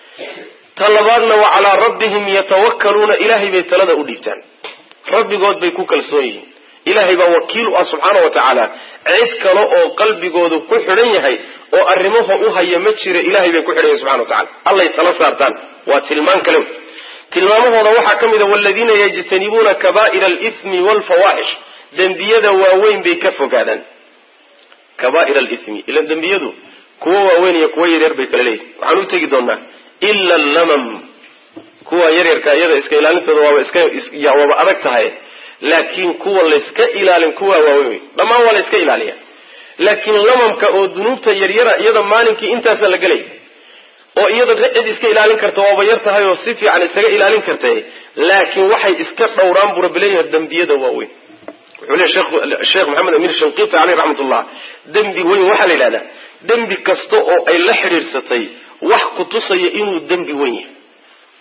ta labaadna wa calaa rabbihim yatawakkaluuna ilaahay bay talada u dhiibtaan rabbigood bay ku kalsoon yihiin ilaahay baa wakiil u ah subxaana wa tacaala cid kale oo qalbigoodu ku xidhan yahay oo arrimaha u haya ma jira ilahay bay ku xidhan yahay subxana wa tacala allay tala saartaan waa tilmaan kale tilmaamahooda waxaa ka mid a waladiina yajtanibuuna kaba'ira alithmi waalfawaaxish dembiyada waaweyn bay ka fogaadaan kaba'ira alithmi ila dembiyadu kuwa waaweyn iyo kuwa yaryar bay kala leeyihin waxaan u tegi doonaa ila allamam kuwa yaryarka iyada iska ilaalintooda waaba iska waaba adag tahay laakiin kuwa layska ilaalin kuwa waaweyn wey dhammaan waa la yska ilaaliya laakiin lamamka oo dunuubta yaryara iyada maalinkii intaasa la gelay oo iyada cid iska ilaalin karta waaba yar tahay oo si fiican isaga ilaalin kartay laakiin waxay iska dhowraan buu rabbi leeyahay dembiyada waaweyn wuxuu leeyahy sheekh maxamed amiir shanqiti caleyh raxmatullah dembi weyn waxaa la yidhahdaa dembi kasta oo ay la xidhiirsatay wax ku tusaya inuu dembi weyn yahay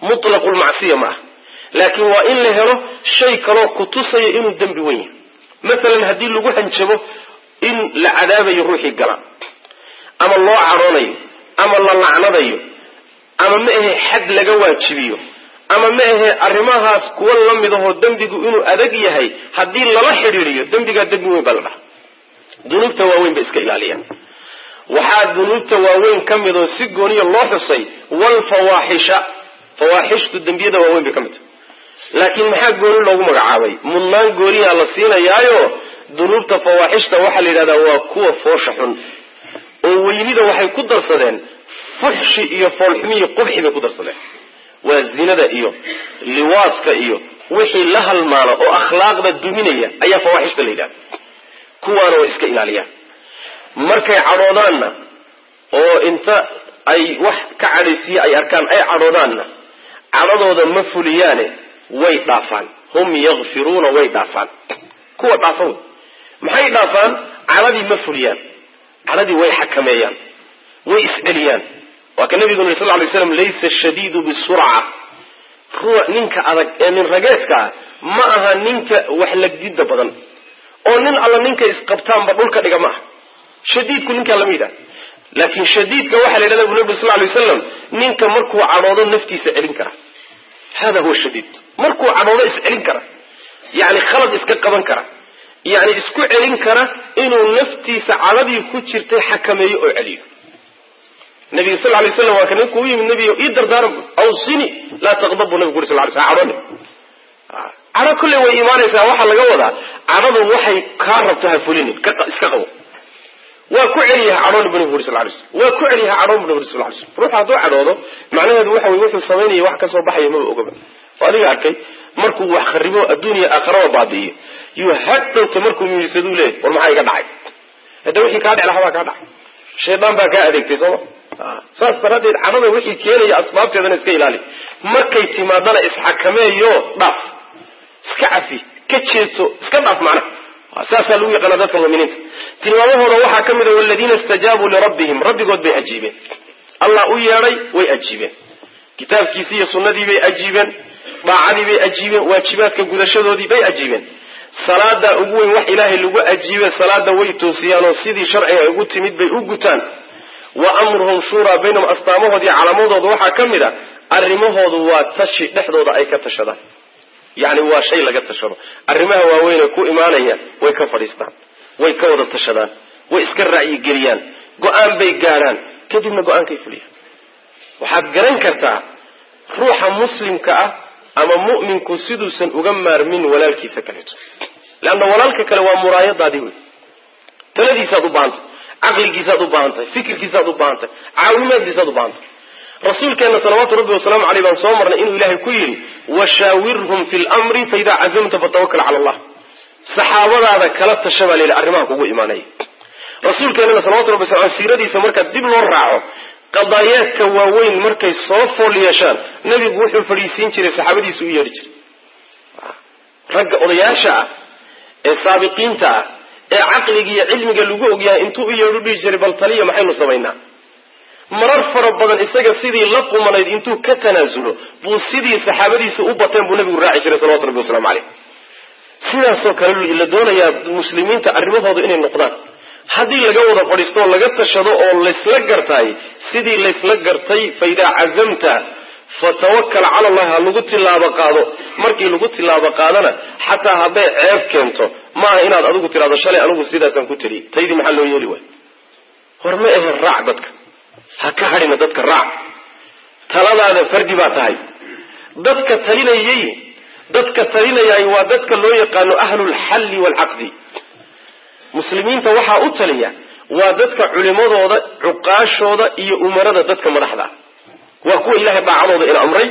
mutlaqulmacsiya ma ah laakiin waa in la helo shay kaloo kutusaya inuu dembi wen yahay masalan haddii lagu hanjabo in la cadaabayo ruuxii gala ama loo cadhoonayo ama la lacnadayo ama ma ahe xad laga waajibiyo ama ma ahe arrimahaas kuwa la mid ahoo dembigu inuu adag yahay haddii lala xidhiiriyo dembigaa dembi weyn baa la dhaha dunuubta waaweyn ba iska ilaaliyaan waxaa dunuubta waaweyn ka mid oo si gooniya loo xusay walfawaaxisha fawaaxishtu dembiyada waaweyn bay ka mid tahay laakiin maxaa gooni loogu magacaabay mudnaan gooniyaa la siinayaayo dunuubta fawaaxishta waxaa la yidhahdaa waa kuwa foosha xun oo weynida waxay ku darsadeen fuxshi iyo foolxumi iyo qubxi bay ku darsadeen waa zinada iyo liwaaska iyo wixii la halmaano oo akhlaaqda duminaya ayaa fawaaxishta la yidhahda kuwaana way iska ilaaliyaan markay cadhoodaanna oo inta ay wax ka cadhaysiye ay arkaan ay cadhoodaanna cadhadooda ma fuliyaane way dhaafaan hum yakfiruuna way dhaafaan kuwa dhaafa wey maxay dhaafaan cadhadii ma fuliyaan cadhadii way xakameeyaan way isceliyaan waa ka nabigu nuri sal ly slam laysa shadiidu bisurca ruux ninka adag ee nin rageedka ah ma aha ninka wax lagdida badan oo nin alla ninka isqabtaanba dhulka dhiga ma aha shadiidku ninkaa lama yidhaha laakiin shadiidka waxaa la yidhahda bu nabi sal lay waslam ninka markuu cadhoodo naftiisa celin kara hada huwa shadiid markuu cadhoodo iscelin kara yani khalad iska qaban kara yani isku celin kara inuu naftiisa cadhadii ku jirtay xakameeyo oo celiyo nabiga sal lay slam waa ka ninku u yimid nebiga ii dardaaran awsini laa taqdab bu nabigu uri sal lay sl cadhone cadho kolley way imaanaysaa waxaa laga wadaa cadhadu waxay kaa rabto ha fulinin iska qabo waa ku celiyaha cadhoon bu nabigu uri sal lay slam waa ku celiyaha cadhoon bu nabigu uri sal lay slam ruuxa hadduu cadhoodo macnaheedu waxa wey wuxuu samaynaya wax kasoo baxaya maba ogaba oo adiga arkay markuu wax kharibo adduuniya aakharaba baadi'iyo yuu hadhowta markuu miisaduu leeyay war maxaa iga dhacay hadda wixii kaa dhec lahaa baa kaa dhacay shaydaan baa kaa adeegtay sooma saas daraaddeed cadhada wixii keenaya asbaabteedana iska ilaali markay timaadana isxakameeyo dhaaf iska cafi ka jeedso iska dhaaf macnaha saasaa lagu yaqaana dadka muminiinta tilmaamahooda waxaa ka mid a waladiina istajaabuu lirabbihim rabbigood bay ajiibeen allah u yeedhay way ajiibeen kitaabkiisii iyo sunnadii bay ajiibeen daacadii bay ajiibeen waajibaadka gudashadoodii bay ajiibeen salaadaa ugu weyn wax ilaahay lagu ajiibe salaada way toosiyaan oo sidii sharciga ugu timid bay u gutaan wa amruhum shuuraa baynahum astaamahoodii calaamadooda waxaa ka mid a arrimahoodu waa tashi dhexdooda ay ka tashadaan yacni waa shay laga tashado arrimaha waaweynee ku imaanaya way ka fadhiistaan way ka wada tashadaan way iska ra'yigeliyaan go-aan bay gaadhaan kadibna go-aankay fuliyaan waxaad garan kartaa ruuxa muslimka ah ama mu'minku siduusan uga maarmin walaalkiisa kaleeto leanna walaalka kale waa muraayadaadii wey taladiisaad u baahantay caqligiisaad u baahantahay fikirkiisaad u baahantahay caawimaadiisaad u baahantahay rasuulkeena salawaatu rabbi wasalaamu caleyh baan soo marnay inuu ilaahay ku yidhi washaawirhum fi lmri faidaa cazamta fatawakal cala allah saxaabadaada kala tasha baa layidhi arrimaha kugu imaanaya rasuulkeenana salawatu rabbi wasala siiradiisa markaa dib loo raaco qadaayaadka waaweyn markay soo fool yeeshaan nebigu wuxuu fadhiisiin jiray saxaabadiisu u yeedhi jiray ragga odayaasha ah ee saabiqiinta ah ee caqliga iyo cilmiga lagu ogyahay intuu u yeedhu dhihi jiray bal taliya maxaynu samaynaa marar fara badan isaga sidii la qumanayd intuu ka tanaasulo buu sidii saxaabadiisa u bateen buu nabigu raaci jiray salawatu rabbi waslamu caleyh sidaasoo kale la doonayaa muslimiinta arrimahooda inay noqdaan haddii laga wada fadhiisto oo laga tashado oo laysla gartaay sidii laysla gartay fa idaa cazamta fatawakal cala allahi ha lagu tilaabo qaado markii lagu tilaabo qaadana xataa hadday ceeb keento maaha inaad adigu tidhahdo shalay anigu sidaasaan ku teliyay taydii maxaa loo yeeli waay hor ma ahe raac dadka ha ka hadhina dadka raac taladaada fardi baa tahay dadka talinayay dadka talinayay waa dadka loo yaqaano ahlulxalli waalcaqdi muslimiinta waxaa u taliya waa dadka culimadooda cuqaashooda iyo umarada dadka madaxda waa kuwa ilahay daacadooda ina amray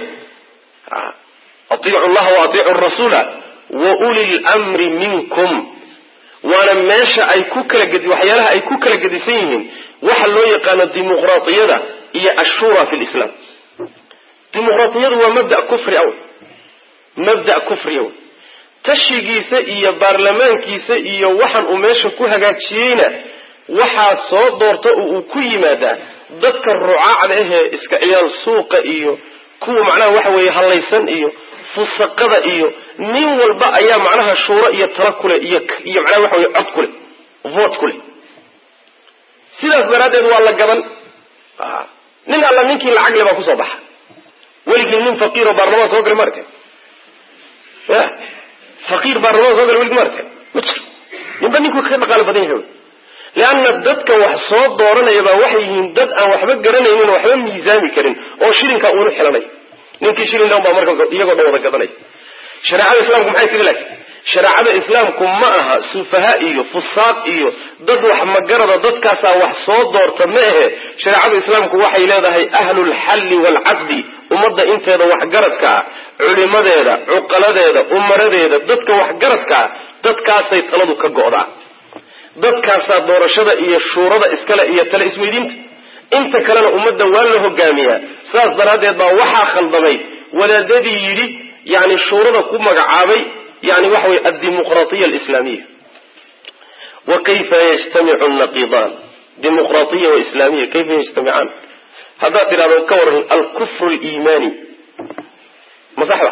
atiicu llaha wa atiicu rasuula wa uli lmri minkum waana meesha ay ku kala gedi waxyaalaha ay ku kala gedisan yihiin waxa loo yaqaano dimuqraatiyada iyo ashura fi lislaam dimuqraatiyadu waa mabda kufri aw mabda kufri aw tashigiisa iyo baarlamaankiisa iyo waxan uu meesha ku hagaajiyeyna waxaa soo doorta oo uu ku yimaadaa dadka rucaacda ahee iska ciyaal suuqa iyo kuwa macnaha waxa weeye hallaysan iyo fusaqada iyo nin walba ayaa macnaha shuuro iyo tala kuleh iyo iyo macnaha waxa weye cod kuleh vote kuleh sidaas daraaddeed waa la gaban nin alla ninkii lacag le baa kusoo baxa weligii nin faqiiro baarlamaan soo galay maarka ya faqiir baarlamaan soo galay weligii maarka ma jiro ninba ninkuu ka dhaqaalo badan yahay leanna dadka wax soo dooranaya baa waxay yihiin dad aan waxba garanaynin oo waxba miisaami karin oo shilinka uunu xilanay ninkii shilin baa marka iyagoo dhan wada gadanaya shareecada islaamku maxay tiri laakiin shareecada islaamku ma aha sufaha iyo fusaaq iyo dad wax magarada dadkaasaa wax soo doorta ma ahe shareecada islaamku waxay leedahay ahlulxalli waalcaqdi ummadda inteeda waxgaradka ah culimadeeda cuqaladeeda umaradeeda dadka waxgaradka ah dadkaasay taladu ka go'daa dadkaasaa doorashada iyo shuurada iskale iyo tale isweydiinta inta kalena ummadda waa la hogaamiyaa saas daraaddeed baa waxaa khaldamay wadaadadii yidhi yani shuurada ku magacaabay yani waxa weye addimuqraatiya alislaamiya wa kayfa yajtamicu naqiidaan dimuqraatiya wa islaamiya kayfa yajtamicaan haddaad tidhahdo ka waran alkufru liimaani ma saxda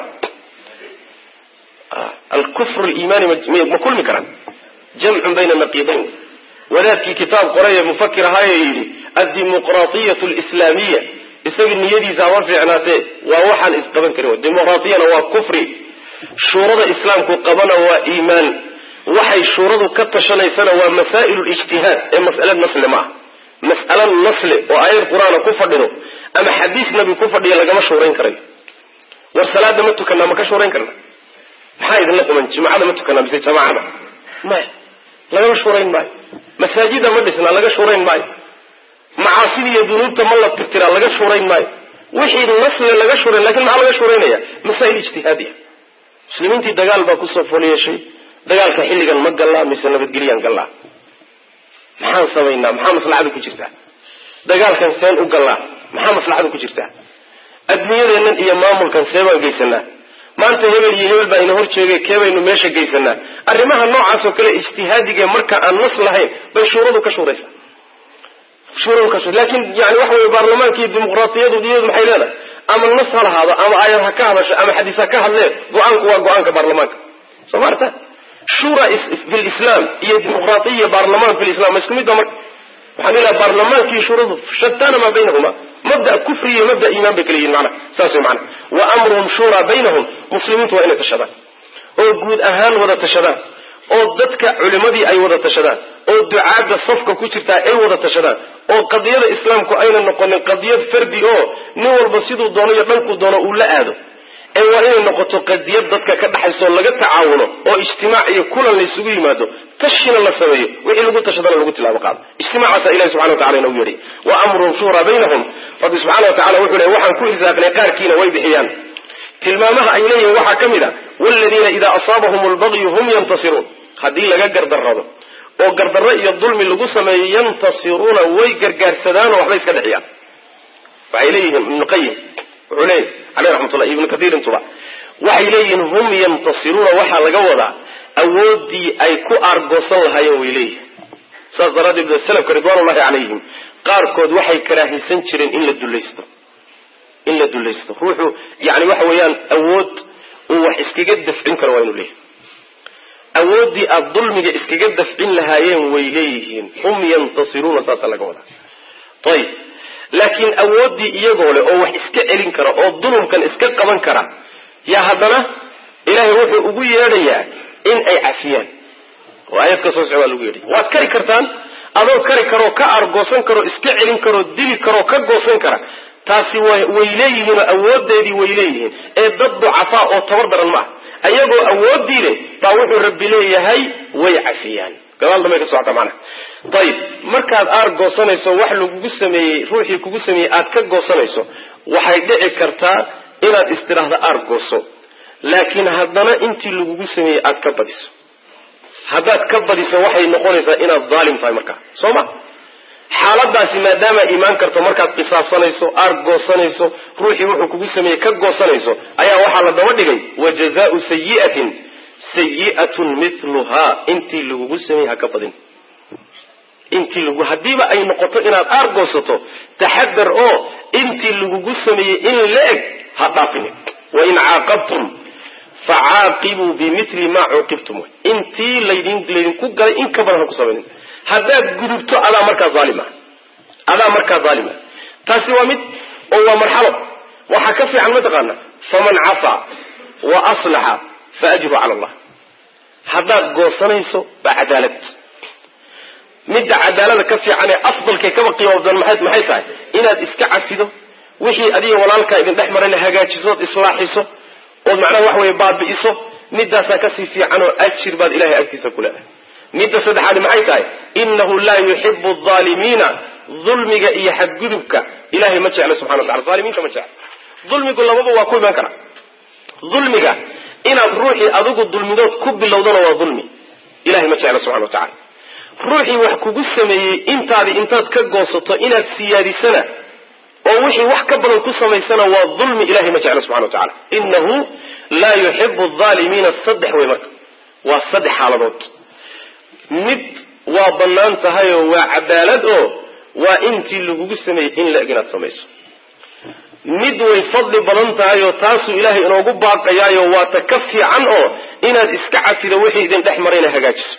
alkufru liimaani ma kulmi karaan jamcun bayna naqiidayn wadaadkii kitaab qoray ee mufakir ahaaye yidhi addimuqraatiyatu alislaamiya isaga niyadiisa hama fiicnaatee waa waxaan isqaban karin dimuqraatiyana waa kufri shuurada islaamku qabana waa iimaan waxay shuuradu ka tashanaysana waa masaa'ilu lijtihaad ee mas'ale nasli ma ah mas'alo nasli oo aayad qur-aana ku fadhido ama xadiis nabi ku fadhiya lagama shuurayn karayo war salaada ma tukanaa ma ka shuurayn karna maxaa idinla quman jimacada ma tukanaa mise jamaacada maya lagama shuurayn maayo masaajida ma dhisnaa laga shuurayn maayo macaasida iyo dunuubta ma la tirtiraa laga shuurayn maayo wixii nasle laga shuurayn lakin maxaa laga shuuraynaya masaa'il ijtihaadiya muslimiintii dagaal baa kusoo fool yeeshay dagaalka xilligan ma gallaa mise nabadgelyaan gallaa maxaan samaynaa maxaa maslaxada ku jirtaa dagaalkan seen u gallaa maxaa maslaxada ku jirtaa adduunyadeennan iyo maamulkan see baan geysanaa maanta hebel iyo hebel baa ina hor jeegay kee baynu meesha geysanaa arrimaha noocaas oo kale ijtihaadigae marka aan nas lahayn bay shuuradu ka shuuraysaa shuuradu ka shur lakin yani waxa weye baarlamaanka iyo dimuqraatiyadu iyadu maxay leedahay ama nas ha lahaado ama aayad ha ka hadasho ama xadiis ha ka hadlee go-aanku waa go-aanka baarlamaanka soo maarta shura fi lislam iyo dimuqraatiya baarlamaan fi lislam ma isku mid ba marka waxaan ilaha baarlamaankii shuuradu shatana maa baynahuma mabda kufri iyo mabda iimaan bay kala yihin mana saas way mana wa amruhum shuuraa baynahum muslimiintu waa inay tashadaan oo guud ahaan wada tashadaan oo dadka culimadii ay wada tashadaan oo ducaadda safka ku jirtaa ay wada tashadaan oo qadiyada islaamku ayna noqonin qadiyad fardi oo nin walba siduu doono iyo dhankuu doono uu la aado ee waa inay noqoto qadiyad dadka ka dhaxayso laga tacaawuno oo ijtimaac iyo kulan la isugu yimaado tashina la sameeyo wixii lagu tashadana lagu tilaabo qaado ijtimaacaasa ilahi subxana watacala inoogu yeedhay wa amruhum shuuraa baynahum rabbi subxana wa tacala wuxuu lehy waxaan ku irsaaqnay qaarkiina way bixiyaan tilmaamaha ay leeyihin waxaa ka mid a waladiina idaa asaabahum lbagyu hum yantasiruun haddii laga gardarrado oo gardarro iyo dulmi lagu sameeyo yantasiruuna way gargaarsadaan oo waxbay iska dhexiyaan waxay leeyihiin ibnu qayim wuxuu leeyahy caleyh raxmatullah ibnu katiir intuba waxay leeyihiin hum yantasiruuna waxaa laga wadaa awooddii ay ku aargoosan lahaayeen way leeyihin saas daraaddeed salafka ridwaanullahi calayhim qaarkood waxay karaahisan jireen in la dulaysto in la dulaysto ruuxu yani waxa weeyaan awood uu wax iskaga dafcin karo waa inuu leeyahy awooddii aada dulmiga iskaga dafcin lahaayeen way leeyihiin hum yantasiruuna saasa laga wadaa ayib laakiin awooddii iyagoo leh oo wax iska celin kara oo dulumkan iska qaban kara yaa haddana ilaahay wuxuu ugu yeedhayaa in ay cafiyaan oo aayad ka soo soco waa lagu yeedhaya waad kari kartaan adoo kari karoo ka argoosan karoo iska celin karoo dili karoo ka goosan kara taasi way leeyihiinoo awoodeedii way leeyihiin ee dad ducafaa oo tabar daran ma ah ayagoo awoodii leh baa wuxuu rabbi leeyahay way cafiyaan gadaal dambay ka socota macnaha ayib markaad aar goosanayso wax lagugu sameeyey ruuxii kugu sameeyey aad ka goosanayso waxay dhici kartaa inaad istiraahda aar gooso laakiin haddana intii lagugu sameeyey aad ka badiso haddaad ka badiso waxay noqonaysaa inaad daalim tahay markaa soo ma xaaladaasi maadaama imaan karto markaad qisaabsanayso aar goosanayso ruuxii wuxuu kugu sameeyey ka goosanayso ayaa waxaa la daba dhigay wa jazaau sayiatin sayi'atun miluhaa intii lagugu sameeyey ha ka badin intii lagu haddiiba ay noqoto inaad aar goosato taxadar oo intii lagugu sameeyey in la eg ha dhaafinin wain caaqabtum facaaqibuu bimili maa cuuqibtum intii laydin laydinku galay in ka badan ha ku samaynin haddaad gudubto adaa markaa aalima adaa markaa aalima taasi waa mid oo waa marxalo waxaa ka fiican mataqaana faman cafaa wa aslaxa fa ajru cala allah haddaad goosanayso baa cadaalad midda cadaalada ka fiican ee afdalkee kaba qiimo badan maxay maxay tahay inaad iska cafido wixii adiga walaalkaa idin dhex marayna hagaajiso ood islaaxiso ood macnaha wax weeye baabi'iso midaasaa kasii fiican oo ajir baad ilahay agtiisa ku leedahay midda saddexaadi maxay tahay inahu laa yuxibu alaalimiina dulmiga iyo xadgudubka ilahay ma jecla subxana watacala aalimiinta ma jecla dulmigu lababa waa ku imaan kara dulmiga inaad ruuxii adigu dulmidood ku bilowdana waa dulmi ilahay ma jecla subxana watacala ruuxii wax kugu sameeyey intaadi intaad ka goosato inaad siyaadisana oo wixii wax ka badan ku samaysana waa dulmi ilahay ma jecla subxana watacala inahu laa yuxibu alaalimiina saddex wey marka waa saddex xaaladood mid waa bannaan tahayoo waa cadaalad oo waa intii lagugu sameeyey in la-eg inaad samayso mid way fadli badan tahay oo taasuu ilaahay inoogu baaqayaayo waa ta ka fiican oo inaad iska cafido wixii idin dhex marayna hagaajiso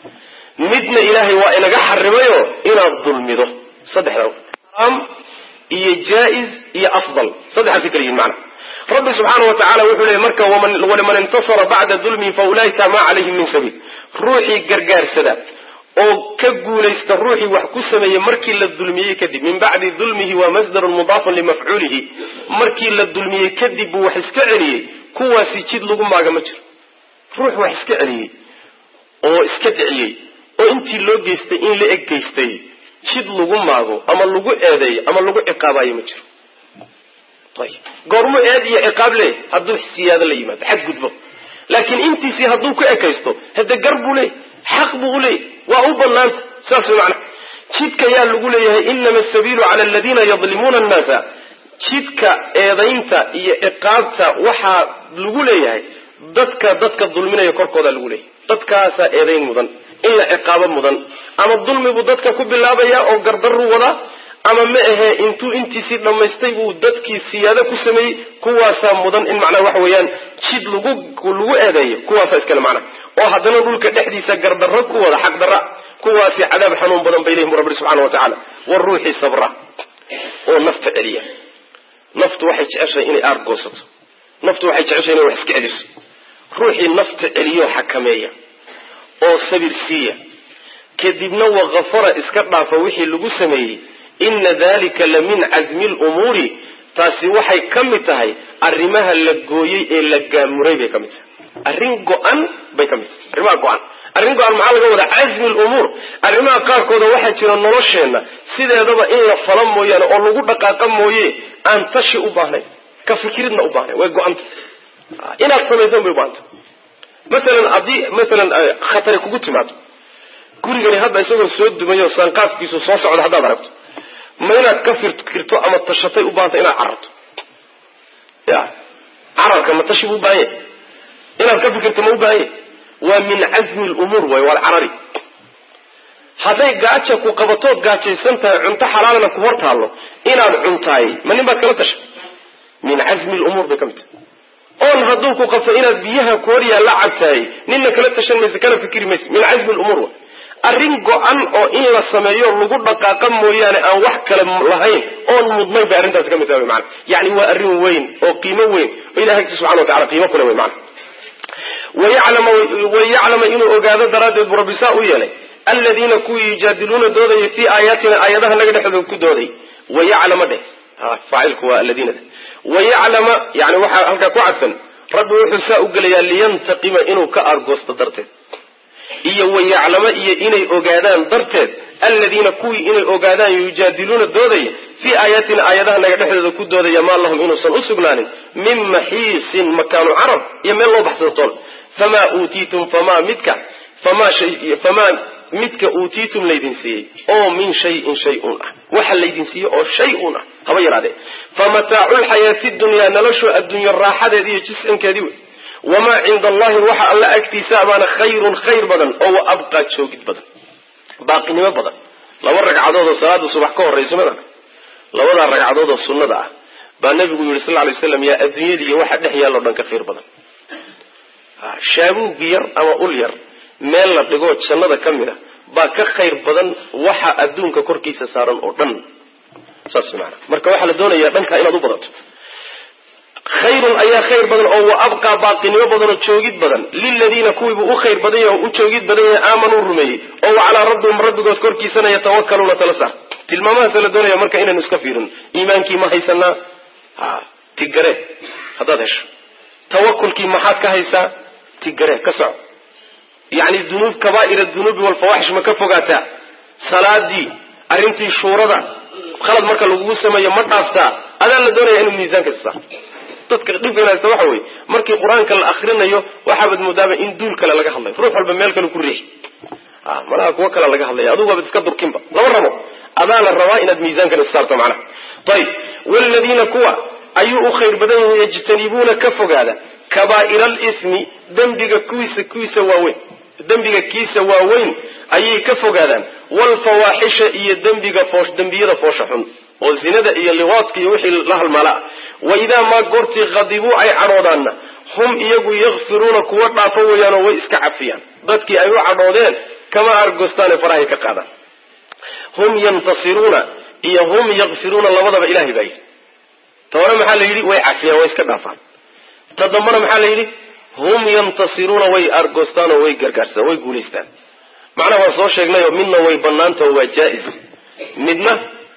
midna ilaahay waa inaga xarimayo inaad dulmido saddexda xaraam iyo jaa-iz iyo afdal saddexaasay kala yihin macana rabbi subxaana wa tacala wuxuu leeyay marka waliman intasara bacda dulmihi fa ulaika maa calayhim min sabiil ruuxii gargaarsada oo ka guulaysta ruuxii wax ku sameeyey markii la dulmiyey kadib min bacdi dulmihi waa masdarun mudaafun limafcuulihi markii la dulmiyey kadib buu wax iska celiyey kuwaasi jid lagu maaga ma jiro ruux wax iska celiyey oo iska dhiciyey oo intii loo geystay in la eg geystay jid lagu maago ama lagu eedeeyo ama lagu ciqaabayo ma jiro ayib goormu eed iyo ciqaab leey hadduu siyaado la yimaado xadgudbo laakiin intiisii hadduu ku ekaysto hade gar buu leeyay xaq buu uleeyay waa u banaanta saas way macana jidka yaa lagu leeyahay inama asabiilu cala aladiina yadlimuuna annaasa jidka eedaynta iyo ciqaabta waxaa lagu leeyahay dadka dadka dulminaya korkooda lagu leeyahay dadkaasaa eedayn mudan in la ciqaabo mudan ama dulmi buu dadka ku bilaabaya oo gardaruu wadaa ama ma ahee intuu intiisii dhammaystay buu dadkii siyaado ku sameeyey kuwaasaa mudan in macnaha waxa weeyaan jid lagu lagu eedeeyo kuwaasaa iskale macnaha oo haddana dhulka dhexdiisa gardarro ku wada xaq darra kuwaasi cadaab xanuun badan bay leeyihin bu rabbi subxana wa tacaala war ruuxii sabra oo nafta celiya naftu waxay jeceshahay inay aar goosato naftu waxay jeceshahay inay wax iska celiso ruuxii nafta celiyo xakameeya oo sabir siiya kadibna wakafara iska dhaafa wixii lagu sameeyey ina dalika la min casmi lumuuri taasi waxay ka mid tahay arrimaha la gooyey ee la gaamuray bay ka mid tahay arrin go-an bay ka mid tahay arrimaha go-an arrin go-an maxaa laga wadaa casmi lumuur arrimaha qaarkooda waxaa jira nolosheenna sideedaba in la fala mooyaane oo lagu dhaqaaqa mooye aan tashi u baahnayn ka fikiridna u baahnayn way go-anta inaad samaysan bay u-baahanta masalan haddii masalan khatari kugu timaado gurigani hadda isagoo soo dumayo saanqaafkiisu soo socda haddaad aragto ma inaad ka fikirto ama tashatay u baahanta inaad cararto ya cararka ma tashi bu ubaahan yahy inaad ka fikirto ma u baahan yahy waa min casmi lumuur way waad carari hadday gaaja ku qabatood gaajaysan tahay cunto xalaalna ku hor taallo inaad cuntaay ma nin baad kala tashay min casmi lumuur bay ka mid tahay oon hadduu ku qabto inaad biyaha ku hor yaalla cabtaay ninna kala tashan mayse kana fikiri mayse min casmi lumuur wa arrin go-an oo in la sameeyo lagu dhaqaaqa mooyaane aan wax kale lahayn oon mudnayn bay arrintaasi ka mid tahay mana yani waa arrin weyn oo qiimo weyn oo ilahi agti subxana wa tacala qiimo kule wey mana wayaclama inuu ogaado daraaddeed buu rabbi saa u yeelay aladiina kuwii yujaadiluuna doodayay fii aayaatina aayadaha naga dhexdooda ku dooday wayaclama dheh faacilku waa aladiina wayaclama yani waxaa halkaa ku cadfan rabbi wuxuu saa u gelayaa liyantaqima inuu ka aargoosto darteed iyo wayaclamo iyo inay ogaadaan darteed aladiina kuwii inay ogaadaan yujaadiluuna doodaya fii aayaatina aayadaha naga dhexdooda ku doodaya maa lahum inuusan u sugnaanin min maxiisin makaanu carab iyo meel loo baxsado tool famaa uutiitum famaa midka famaa famaa midka uutiitum laydin siiyey oo min shayin shay-un ah waxa laydin siiyey oo shay-un ah haba yaraadee famataacu lxayaati dunyaa noloshu adduunyo raaxadeedi iyo jiscinkeedii wey wamaa cinda allahi waxa alla agtiisa baana khayrun khayr badan oo wa abqaa joogid badan baaqinimo badan laba ragcadood oo salaada subax ka horraysa mada labadaa ragcadood oo sunnada ah baa nabigu yihi sal lay slam yaa adduunyada iyo waxa dhex yaalloo dhan ka khayr badan shaabuug yar ama ul yar meel la dhigoo jannada ka mid a baa ka khayr badan waxa adduunka korkiisa saaran oo dhan saas maana marka waxaa la doonayaa dhankaa inaad u badato khayrun ayaa khayr badan oo wa abqaa baaqinimo badan oo joogid badan liladiina kuwiibuu u khayr badan yahay oo u joogid badan yahay aamanuu rumeeyey oo wa calaa rabbihim rabbigood korkiisana yatawakaluuna tala saar tilmaamahaasa la doonaya marka inaynu iska fiirin iimaankii ma haysanaa ha tigare haddaad hesho tawakulkii maxaad ka haysaa tigare ka soco yacni dunuub kabaa'ir dunuubi walfawaxish ma ka fogaataa salaadii arrintii shuurada khalad marka lagugu sameeyo ma dhaaftaa adaa la doonaya inuu miisaanka isa dadka dhibkan haysta waxa weye markii qur-aanka la akrinayo waxaabaad moodaaba in duul kale laga hadlayo ruux walba meel kale ku riixi malaha kuwo kale laga hadlaya adugu waabad iska durkinba lama rabo adaa la rabaa inaad miisaankan issaarto macnaha ayib wladiina kuwa ayuu u khayr badan yahay yajtanibuuna ka fogaada kabaa'ira alismi dembiga kuwiisa kuwiisa waaweyn dembiga kiisa waaweyn ayay ka fogaadaan waalfawaaxisha iyo dembiga foosh dembiyada foosha xun oo zinada iyo liwaadka iyo wixii la halmaalaa wa idaa maa goortii khadibuu ay cadhoodaanna hum iyagu yakfiruuna kuwa dhaafo weeyaanoo way iska cafiyaan dadkii ay u cadhoodeen kama argostaane farahay ka qaadaan hum yantasiruuna iyo hum yakfiruuna labadaba ilahay baa yidhi ta hore maxaa la yidhi way cafiyaan way iska dhaafaan ta dambana maxaa la yidhi hum yantasiruuna way argostaan oo way gargaarsaan way guulaystaan macnaha waan soo sheegnayoo midna way banaantao waa jaa-is midna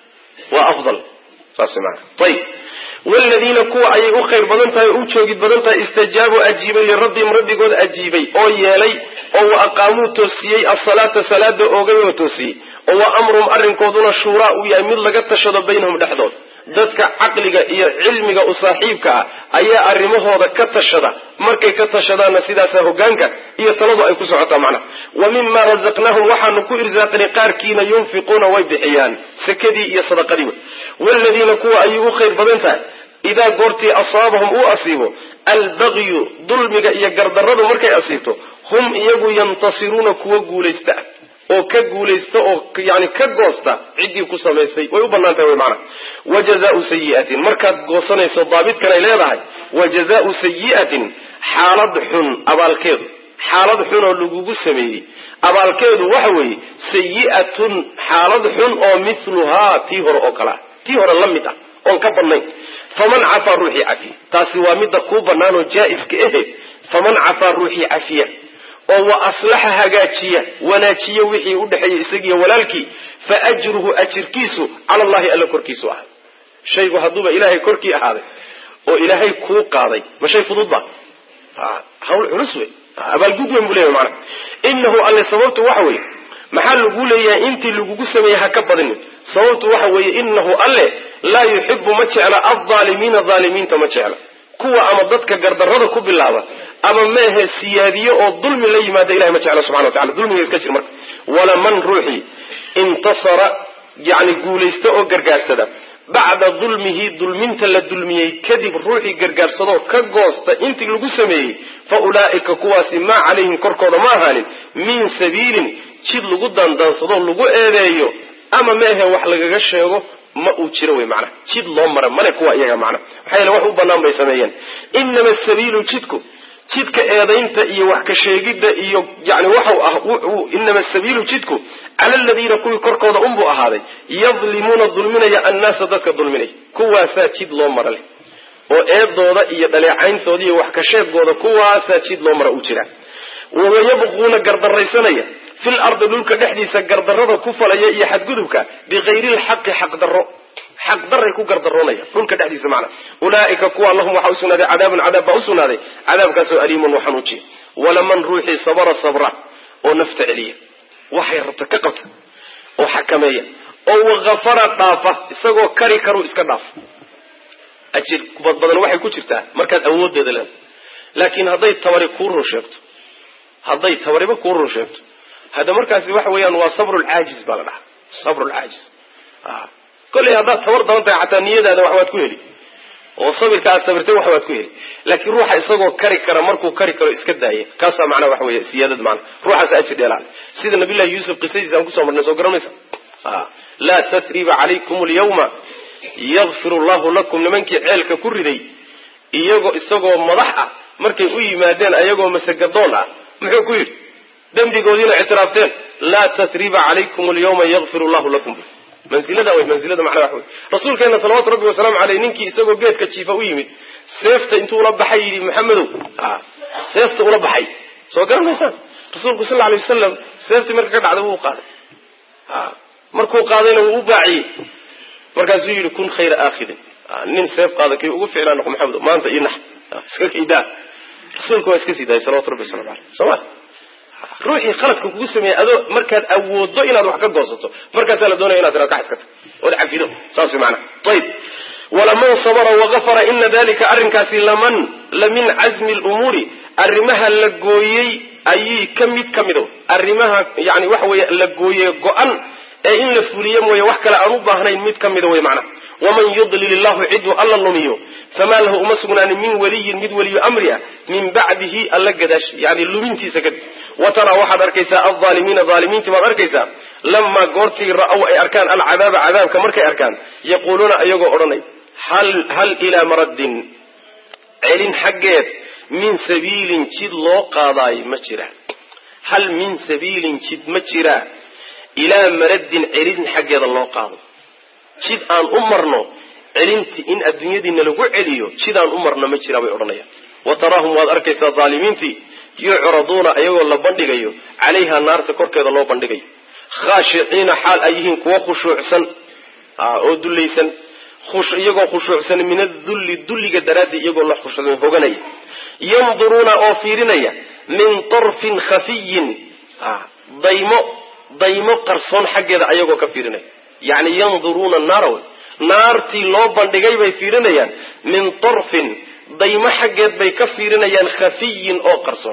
waa afdal saas maana ayib wladiina kuwa ayay u khayr badan tahay o u joogid badan tahay istajaabuu ajiibay lirabbihim rabbigood ajiibay oo yeelay oo wa aqaamuu toosiyey asalaata salaada oogay oo toosiyey oo wa amruhum arrinkooduna shuuraa uu yahay mid laga tashado baynahum dhexdood dadka caqliga iyo cilmiga u saaxiibka ah ayaa arrimahooda ka tashada markay ka tashadaanna sidaasa hogaanka iyo taladu ay ku socotaa macnaha wa mima razaqnaahum waxaanu ku irsaaqnay qaarkiina yunfiquuna way bixiyaan sakadii iyo sadaqadii wey wladiina kuwa ayay u khayr badan tahay idaa goortii asaabahum uu asiibo albagyu dulmiga iyo gardarradu markay asiibto hum iyagu yantasiruuna kuwa guulaysta oo ka guulaysta oo yani ka goosta ciddii ku samaysay way u bannaan tahay wy maanaa wa jazaau sayi'atin markaad goosanayso daabitkan ay leedahay wa jazaau sayi'atin xaalad xun abaalkeedu xaalad xun oo lagugu sameeyey abaalkeedu waxa weeye sayi'atun xaalad xun oo mithluhaa tii hore oo kalea tii hore la mid ah oon ka badnayn faman cafaa ruuxii cafiya taasi waa midda kuu bannaan oo jaa-iska ahe faman cafaa ruuxii cafiya oo wa aslaxa hagaajiya wanaajiya wixii udhexeeyey isagiiyo walaalkii fa ajruhu ajirkiisu cala allahi alla korkiisu ahay shaygu hadduuba ilaahay korkii ahaaday oo ilaahay kuu qaaday ma shay fudud ba hawl culus wey abaalgud weyn buu leeyahy maanaa inahu alle sababtu waxa weeye maxaa lagu leeyahay intii lagugu sameeyey ha ka badinin sababtu waxa weeye inahu alle laa yuxibu ma jecla aldaalimiina aalimiinta ma jecla kuwa ama dadka gardarrada ku bilaaba ama meehe siyaadiye oo dulmi la yimaada ilahay ma jecla subxana wa tacala dulmiga iska jir marka walaman ruuxii intasara yani guulaysta oo gargaarsada bacda dulmihi dulminta la dulmiyey kadib ruuxii gargaarsadoo ka goosta intii lagu sameeyey fa ulaa'ika kuwaasi maa calayhim korkooda ma ahaanin min sabiilin jid lagu daandaansadoo lagu eedeeyo ama meehe wax lagaga sheego ma uu jiro wey macnaha jid loo mara male kuwa iyaga macnaha maxaa yeele wax u bannaan bay sameeyeen inama sabiilu jidku jidka eedaynta iyo wax ka sheegidda iyo yani waxau ah inama sabiilu jidku cala aladiina kuwii korkooda unbuu ahaaday yadlimuuna dulminaya annaasa dadka dulminaya kuwaasaa jid loo mara leh oo eedooda iyo dhaleecayntooda iyo wax ka sheegooda kuwaasaa jid loo mara u jira wayabquuna gardaraysanaya fil ardi dhulka dhexdiisa gardarrada ku falaya iyo xadgudubka bikayri lxaqi xaqdarro xaqdaray ku gardaroonaya dhulka dhexdiisa macna ulaaika kuwa lahum waxaa usugnaaday cadaabun cadaab baa usugnaaday cadaabkaasoo aliimun wa xanuujiya walaman ruuxii sabara sabra oo nafta celiya waxay rabta ka qabta oo xakameeya oo wakafara dhaafa isagoo kari karu iska dhaafa ajir kubad badan waxay ku jirtaa markaad awoodeeda leeda laakiin hadday tabari kuu run sheegto hadday tabariba kuu run sheegto hadda markaasi waxa weeyaan waa sabrulcaajis baa la dhahaa sabrulcaajis kolley haddaad tabar daban tahay xataa niyadaada wax waad ku heli oo sabirka aad sabirtay wax waad ku heli laakiin ruuxa isagoo kari kara markuu kari karo iska daaya kaasaa macnaha waxa weeye siyaadad macna ruuxaas ajir dheelaale sida nabiyullahi yuusuf qisadiisa aan kusoo marnay soo garanaysa laa tasriba calaykum alyawma yakfir allahu lakum nimankii ceelka ku riday iyagoo isagoo madax ah markay u yimaadeen ayagoo masagadoon ah muxuu ku yidhi dembigoodiina ictiraafteen laa tasriba calaykum alyawma yakfir allahu lakum mansilada wey mansilada macnaa wax wey rasuulkeena salawaatu rabbi wasalaamu caleyh ninkii isagoo geedka jiifa u yimid seefta intuu ula baxay yidhi maxamedow seefta ula baxay soo garanaysaan rasuulku sal alay wasalam seeftii marka ka dhacday wuu qaaday markuu qaadayna wuu u baaciyey markaasuu yidhi kun khayra aakhidin nin seef qaada kii ugu ficlaa noqo maxamedo maanta io nax iska kaydaa rasuulka waa iska sii daayay salawatu rabbi waslamu aleyh soo ma ruuxii khaladka kugu sameeyey adoo markaad awooddo inaad wax ka goosato markaasaa la doonaya inaad tiraad ka xadkato ood cafido saas way macnaha ayib walaman sabara wagafara ina dalika arrinkaasi laman la min cazmi lumuuri arrimaha la gooyey ayay ka mid ka mido arrimaha yani waxa weeye la gooye go-an ee in la fuliyo mooye wax kale aan u baahnayn mid ka mida wey macnaha waman yudlil illahu ciduu alla lumiyo famaa lahu uma sugnaanin min waliyin mid weliyo amri ah min bacdihi alla gadaash yani lumintiisa kadib wa taraa waxaad arkaysaa alaalimiina aalimiintii baad arkaysaa lamaa goortii ra-ow ay arkaan alcadaaba cadaabka markay arkaan yaquuluuna iyagoo odhanay hal ilaa maraddin celin xaggeed min sabiilin jid loo qaadaayo ma jira hal min sabiilin jid ma jira ilaa maraddin celin xaggeeda loo qaado jid aan u marno celintii in adduunyadiina lagu celiyo jid aan u marno ma jira bay odhanayaan wa taraahum waad arkaysaa dhaalimiintii yucraduuna iyagoo la bandhigayo calayha naarta korkeeda loo bandhigayo khaashiciina xaal ay yihiin kuwa khushuucsan oo dullaysan iyagoo khushuucsan min adulli dulliga daraadii iyagoo la khushuucsan hoganaya yanduruuna oo fiirinaya min tarfin khafiyin daymo daymo qarsoon xaggeeda ayagoo ka fiirinaya yacni yanduruuna naara wey naartii loo bandhigay bay fiirinayaan min tarfin daymo xaggeed bay ka fiirinayaan khafiyin oo qarsoon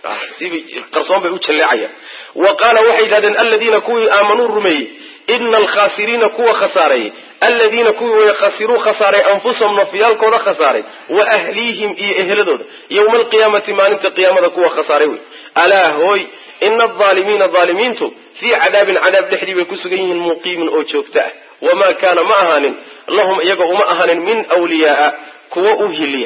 qarsoon bay u jalleecayaan wa qaala waxay yidhahdeen aladiina kuwii aamanuu rumeeyey ina alkhaasiriina kuwa khasaareeyey aladiina kuwii way khasiruu khasaaray anfusahum nafyaalkooda khasaaray wa ahliihim iyo ehladooda yowma alqiyaamati maalinta qiyaamada kuwa khasaaray wey alaa hooy ina alaalimiina aalimiintu fii cadaabin cadaab dhexdii bay ku sugan yihiin muqiimin oo joogto ah wamaa kaana ma ahaanin lahum iyaga uma ahaanin min wliyaaa kuwa u hiliya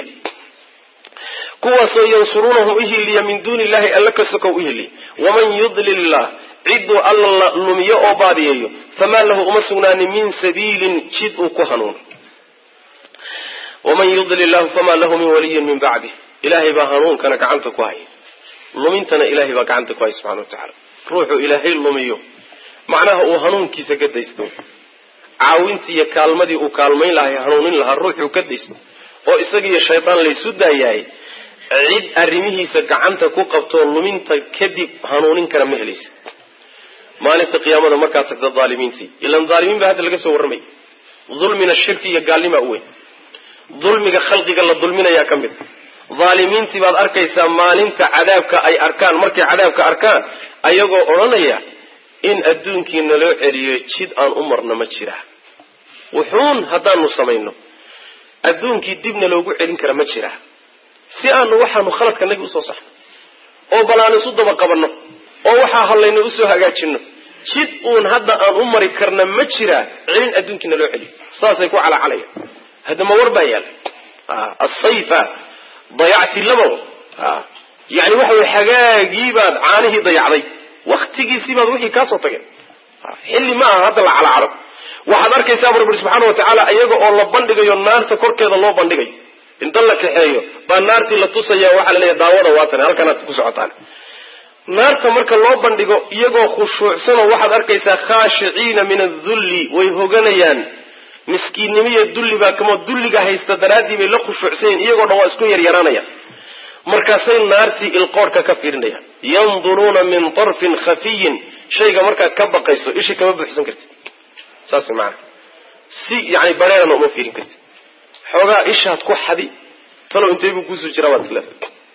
kuwaasoo yansuruunahum uhiliya min duuni illahi alla kasokow uhiliya waman yudlil illah ciduu alla la lumiyo oo baadiyeeyo famaa lahu uma sugnaanin min sabiilin jid uu ku hanuuno waman yudlil lahu famaa lahu min waliyin min bacdih ilaahay baa hanuunkana gacanta ku haya lumintana ilahay baa gacanta ku haya subxana wa tacala ruuxuu ilaahay lumiyo macnaha uu hanuunkiisa ka daysto caawintii iyo kaalmadii uu kaalmayn lahay hanuunin lahaa ruuxuu ka daysto oo isagiiyo shaydaan laysu daayahay cid arrimihiisa gacanta ku qabtoo luminta kadib hanuunin kara ma helaysa maalinta qiyaamada markaad tagta aalimiintii ilan aalimiin baa hadda laga soo warramay dulmina shirki iyo gaalnimaa u weyn dulmiga khalqiga la dulminayaa ka mid aalimiintii baad arkaysaa maalinta cadaabka ay arkaan markay cadaabka arkaan ayagoo odhanaya in adduunkii naloo celiyo jid aan u marno ma jira wuxuun haddaanu samayno adduunkii dibna loogu celin kara ma jira si aanu waxaanu khaladka nagi usoo saxno oo bal aan isu daba qabanno oo waxaa hallayna usoo hagaajino jid uun hadda aan u mari karna ma jira celin adduunkii naloo celiyo saasay ku calacalaya haddama war baa yaala asayfa dayacti labo yani waxa wey hagaagiibaad caanihii dayacday waktigiisiibaad wixii kaasoo tageen xilli ma aha hadda la calacalo waxaad arkaysaa bu rabbi subxaana watacaala iyaga oo la bandhigayo naarta korkeeda loo bandhigayo inta la kaxeeyo baa naartii la tusaya waxaa la leeyahy daawada waatan halkanaad ku socotaan naarta marka loo bandhigo iyagoo khushuucsanoo waxaad arkaysaa khaashiciina min adulli way hoganayaan miskiinnimiyo dulli baa kamoo dulliga haysta daraaddii bay la khushuucsan yihin iyagoo dhan waa isku yaryaraanayaan markaasay naartii ilqoorhka ka fiirinayaan yanduruuna min tarfin khafiyin shayga markaad ka baqayso ishi kama buuxsan kartid saas maana si yani bareerana uma fiirin kartid xoogaa ishaad ku xadi talow intay buu kuusoo jiraa waad isleeda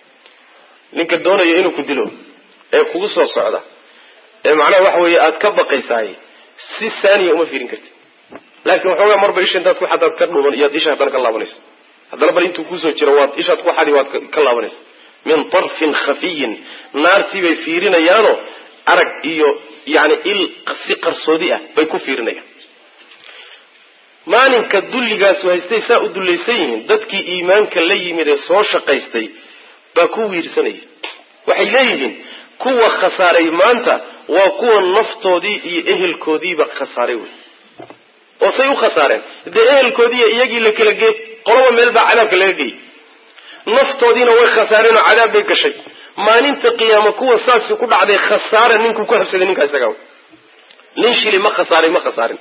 ninka doonaya inuu ku dilo ee kugu soo socda ee macnaha waxa weeye aad ka baqaysaay si saaniya uma fiirin kartid laakiin waxoogaa marba isha intaad ku xadaad ka dhuuman iyaad isha haddana ka laabanaysa haddana bal intuu kuusoo jiro waad ishaad ku xadi waad ka laabanaysa min tarfin khafiyin naartii bay fiirinayaanoo arag iyo yani il si qarsoodi ah bay ku fiirinayaan maalinka dulligaasu haystay saa u dullaysan yihiin dadkii iimaanka la yimid ee soo shaqaystay baa ku wiirsanaya waxay leeyihiin kuwa khasaaray maanta waa kuwa naftoodii iyo ehelkoodiiba khasaaray wey oo say u khasaareen dee ehelkoodiiyo iyagii la kala gee qolaba meel baa cadaabka laga geeyey naftoodiina way khasaareen oo cadaab bay gashay maalinta qiyaama kuwa saasi ku dhacday khasaara ninkuu ku habsaday ninkaa isagaa nin shili ma khasaaray ma khasaarin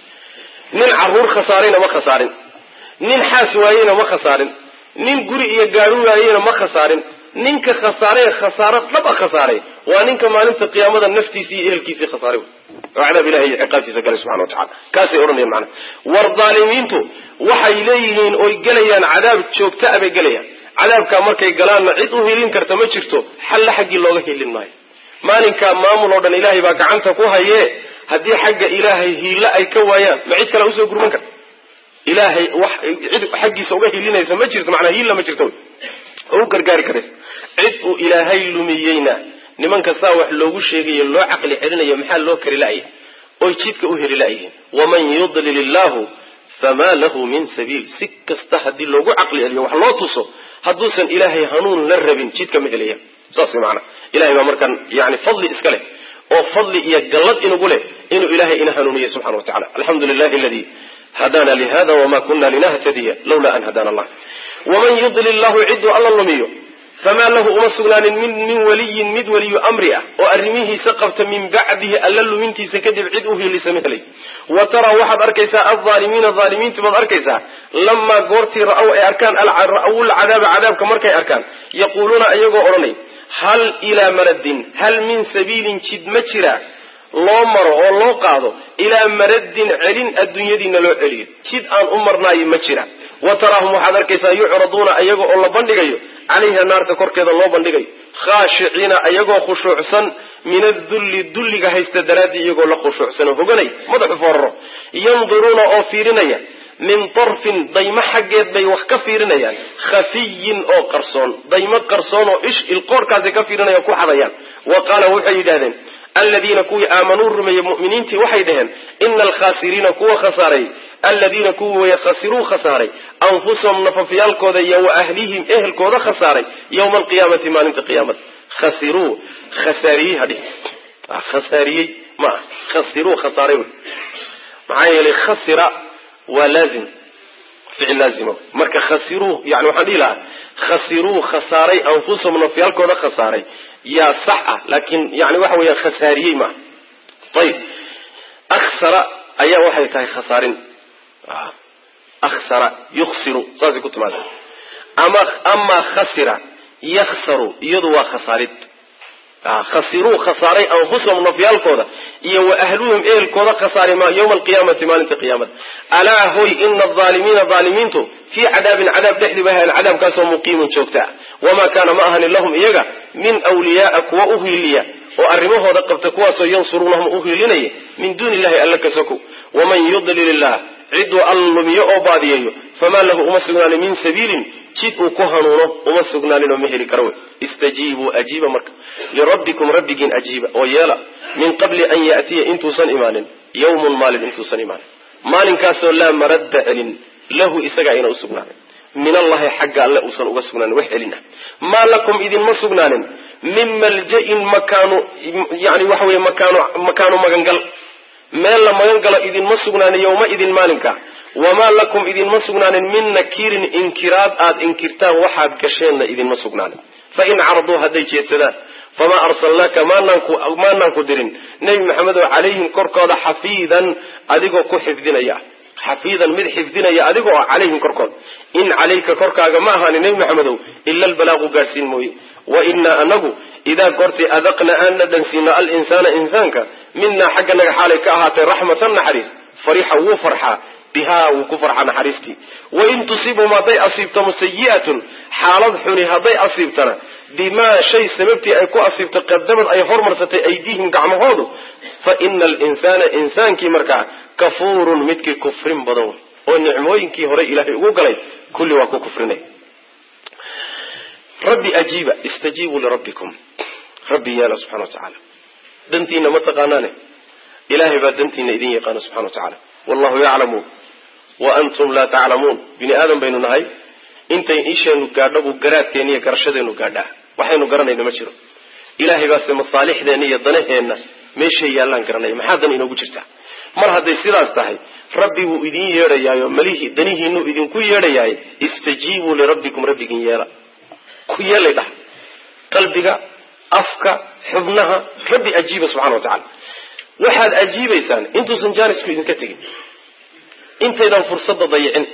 nin caruur khasaarayna ma khasaarin nin xaas waayeyna ma khasaarin nin guri iyo gaari waayeyna ma khasaarin ninka khasaaree khasaaro dhaba khasaaray waa ninka maalinta qiyaamada naftiisii iyo ehelkiisii khasaaray oo cadaab ilahi iyo ciqaabtiisa galay subxana wa tacala kaasay odhanayaan macana war daalimiintu waxay leeyihiin oy gelayaan cadaab joogta a bay gelayaan cadaabkaa markay galaanna cid u hilin karta ma jirto xalla xaggii looga hilin maayo maalinkaa maamul oo dhan ilaahay baa gacanta ku hayee haddii xagga ilaahay hiilo ay ka waayaan ma cid kale usoo gurman karta ilaahay wax cid xaggiisa uga hilinaysa ma jirto macnaa hiilla ma jirto oo u gargaari karaysa cid uu ilaahay lumiyeyna nimanka saa wax loogu sheegayo loo caqli celinayo maxaa loo kari la'ya oy jidka u heli la'yihiin waman yudlil illahu famaa lahu min sabiil si kasta haddii loogu caqli celiyo wax loo tuso hadduusan ilaahay hanuun la rabin jidka ma helaya saas way macana ilahay baa markaan yani fadli iska leh oo fadli iyo gallad inugu leh inuu ilahay ina hanuuniyo subxana wa tacala alxamdu lilahi aladi hadana lihada wma kuna linahtadiya lawla an hadana allah waman yudlil lahu ciduu alla lumiyo famaa lahu uma sugnaanin min min waliyin mid waliyu amri ah oo arrimihiisa qabta min bacdihi alla lumintiisa kadib cid u hiilisa ma helay wa taraa waxaad arkaysaa alaalimiina aalimiintu baad arkaysaa lamaa goortii ra'aw ay arkaan ra'aw lcadaaba cadaabka markay arkaan yaquuluuna iyagoo odhanay hal ilaa maradin hal min sabiilin jid ma jira loo maro oo loo qaado ilaa maradin celin adduunyadiina loo celiyo jid aan u marnaayo ma jira wa taraahum waxaad arkaysaa yucraduuna iyaga oo la bandhigayo calayha naarta korkeeda loo bandhigayo khaashiciina iyagoo khushuucsan min adulli dulliga haysta daraaddii iyagoo la khushuucsan oo hoganay madaxu fooraro yanduruuna oo fiirinaya min tarfin daymo xaggeed bay wax ka fiirinayaan khafiyin oo qarsoon daymo qarsoon oo ish ilqoorkaasay ka fiirinaya ku xadayaan wa qaala waxay yidhahdeen aladiina kuwii aamanuu rumeeyey mu'miniintii waxay dhaheen ina alkhaasiriina kuwa khasaaray aladiina kuwii way khasiruu khasaaray anfusahum nafafyaalkooda iyo wa ahlihim ehelkooda khasaaray yowma alqiyaamati maalinta qiyaamada khasiruu khasaariyey hadhi khasaariyey ma ah khasiruu khasaaray wy maxaa yeelay khasira waa laazim ficil laazima marka khasiruu yani waxaan dhihi lahaa khasiruu khasaaray anfusahum nafyaalkooda khasaaray yaa sax ah laakiin yani waxa weeyaan khasaariyey maaha ayib aksara ayaa waxay tahay khasaarin aksara yuksiru saasay ku timaada ama amaa khasira yaksaru iyadu waa khasaarid khasiruu khasaaray anfusahum nafyaalkooda iyo wa ahluhum ehelkooda khasaaray yowma alqiyaamati maalinta qiyaamada alaa hoy ina alaalimiina aalimiintu fii cadaabin cadaab dhexdii bay ahayn cadaabkaasoo muqiimin joogta ah wamaa kaana ma ahanin lahum iyaga min wliyaaa kuwa u hiiliya oo arrimahooda qabta kuwaasoo yansuruunahum u hiilinaya min duuni illahi alla ka sokow waman yudlil illah ciduu alla lumiyo oo baadiyeeyo famaa lahu uma sugnaanin min sabiilin jid uu ku hanuuno uma sugnaaninoo ma heli karo wey istajiibuu ajiiba marka lirabbikum rabbigiin ajiiba oo yeela min qabli an ya'tiya intuusan imaanin yawmun maalin intuusan imaanin maalinkaasoo laa maradda celin lahu isaga ayna u sugnaanin min allahi xagga alle uusan uga sugnaanin wax celin ah maa lakum idinma sugnaanin min malja-in makaanu yani waxa weye makaanu makaanu magangal meel la magan galo idinma sugnaanin yowma idin maalinka wamaa lakum idinma sugnaanin min nakiirin inkiraad aad inkirtaan waxaad gasheenna idinma sugnaanin fain caraduu hadday jeedsadaan famaa arsalnaaka maanaan ku dirin nebi maxamed oo calayhim korkooda xafiidan adigoo ku xifdinaya xafiidan mid xifdinaya adigoo ah calayhim korkooda in calayka korkaaga ma ahaanin nebi maxamedow ila albalaaqu gaasiin mooye wa inaa anagu idaa goortii adaqna aan na dhansiino alinsaana insaanka minaa xagganaga xaalay ka ahaatay raxmatan naxariis farixa wuu farxaa bihaa wuu ku farxaa naxariistii wain tusiibhum hadday asiibto musayi'atun xaalad xuni hadday asiibtana bimaa shay sababtii ay ku asiibto qadamad ay hormarsatay aydiihim gacmahoodu fa ina alinsaana insaankii markaa kafuurun midkii kufrin badan wey oo nicmooyinkii hore ilaahay ugu galay kulli waa ku kufrinay rabbi ajiiba istajiibuu lirabbikum rabbi yeela subxana wa tacaala dantiina ma taqaanaane ilaahay baa dantiina idin yaqaana subxana wa tacaala wallahu yaclamu wa antum laa taclamuun bini aadam baynu nahay intay isheenu gaadho buu garaadkeena iyo garashadeenu gaadhaa waxaynu garanayna ma jiro ilaahay baase masaalixdeenna iyo danaheenna meeshay yaallaan garanaya maxaa dan inoogu jirtaa mar hadday sidaas tahay rabbi wuu idin yeedhayaayo malihii danihiinuu idinku yeedhayaay istajiibuu lirabbikum rabbigiin yeela ku yeelay dhah qalbiga afka xubnaha rabbi ajiiba subxana wa tacala waxaad ajiibaysaan intuusan jaanisku idinka tegin intaydan fursadda dayicin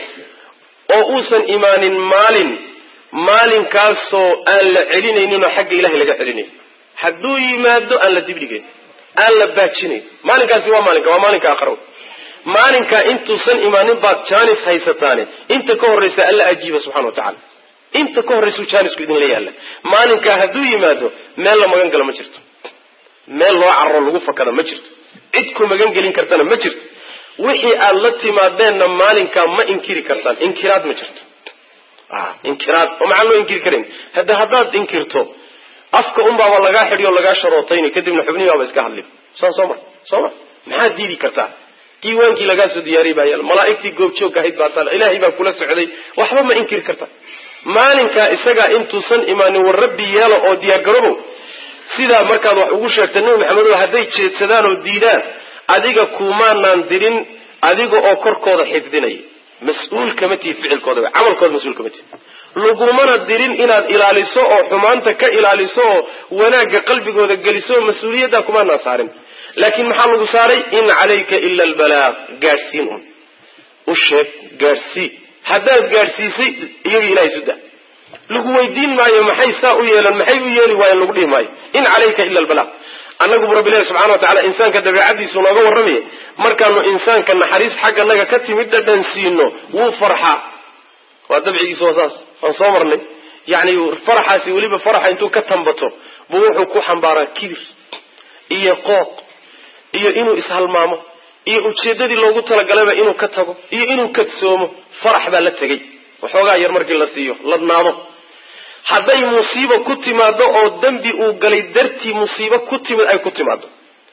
oo uusan imaanin maalin maalinkaasoo aan la celinayninoo xagga ilahay laga celinayn hadduu yimaado aan la dibdhigayn aan la baajinayn maalinkaasi waa maalinka waa maalinka aqrow maalinkaa intuusan imaanin baad jaanis haysataane inta ka horraysa alla ajiiba subxana wa tacala inta ka horraysuu jaanisku idinla yaalla maalinkaa hadduu yimaado meel la magan galo ma jirto meel loo carro lagu fakada ma jirto cid ku magan gelin kartana ma jirto wixii aad la timaadeenna maalinkaa ma inkiri kartaan inkiraad ma jirto inkiraad oo maxaan loo inkiri karan hadda haddaad inkirto afka unbaaba lagaa xidhi oo lagaa sharootayni kadibna xubnihi baaba iska hadli saan soo ma soo ma maxaad diidi kartaa diiwaankii lagaa soo diyaariyay baa yaal malaa'igtii goobjoog ahayd baa taal ilaahay baa kula socday waxba ma inkiri kartaa maalinkaa isagaa intuusan imaanin war rabbi yeelo oo diyaargarobow sidaa markaad wax ugu sheegta nebi maxamed oo hadday jeedsadaan oo diidaan adiga kumaanaan dirin adiga oo korkooda xifdinaya mas-uul kama tihid ficilkooda camalkooda mas-uul kama tihid lagumana dirin inaad ilaaliso oo xumaanta ka ilaaliso oo wanaagga qalbigooda geliso oo mas-uuliyaddaa kumaanaan saarin laakiin maxaa lagu saaray in calayka ila albalaaq gaadhsiin un u sheeg gaadhsii haddaad gaadhsiisay iyaga ilahay suda lagu weydiin maayo maxay saa u yeelan maxay u yeeli waayeen lagu dhihi maayo in calayka ila albalaaq annagu bu rabbi ilahi subxana wa tacala insaanka dabeicadiisu nooga warramaya markaanu insaanka naxariis xagganaga ka timid dhadhan siino wuu farxaa waa dabcigiisu waa saas waan soo marnay yacni faraxaasi weliba faraxa intuu ka tambato buu wuxuu ku xambaaraa kibir iyo qooq iyo inuu ishalmaamo iyo ujeeddadii loogu talagalaba inuu ka tago iyo inuu kadsoomo farax baa la tegey waxoogaa yar markii la siiyo ladnaado hadday musiibo ku timaado oo dembi uu galay dartii musiibo ku timid ay ku timaado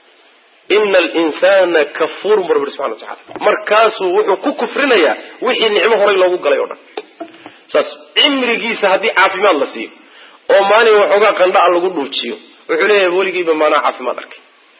ina alinsana kafuurun bu rabbi subxana wa tacala markaasuu wuxuu ku kufrinayaa wixii nicmo horay loogu galay o dhan saas cimrigiisa haddii caafimaad la siiyo oo maalin waxoogaa qandha-a lagu dhuujiyo wuxuu leeyahay weligiiba maanaa caafimaad arkay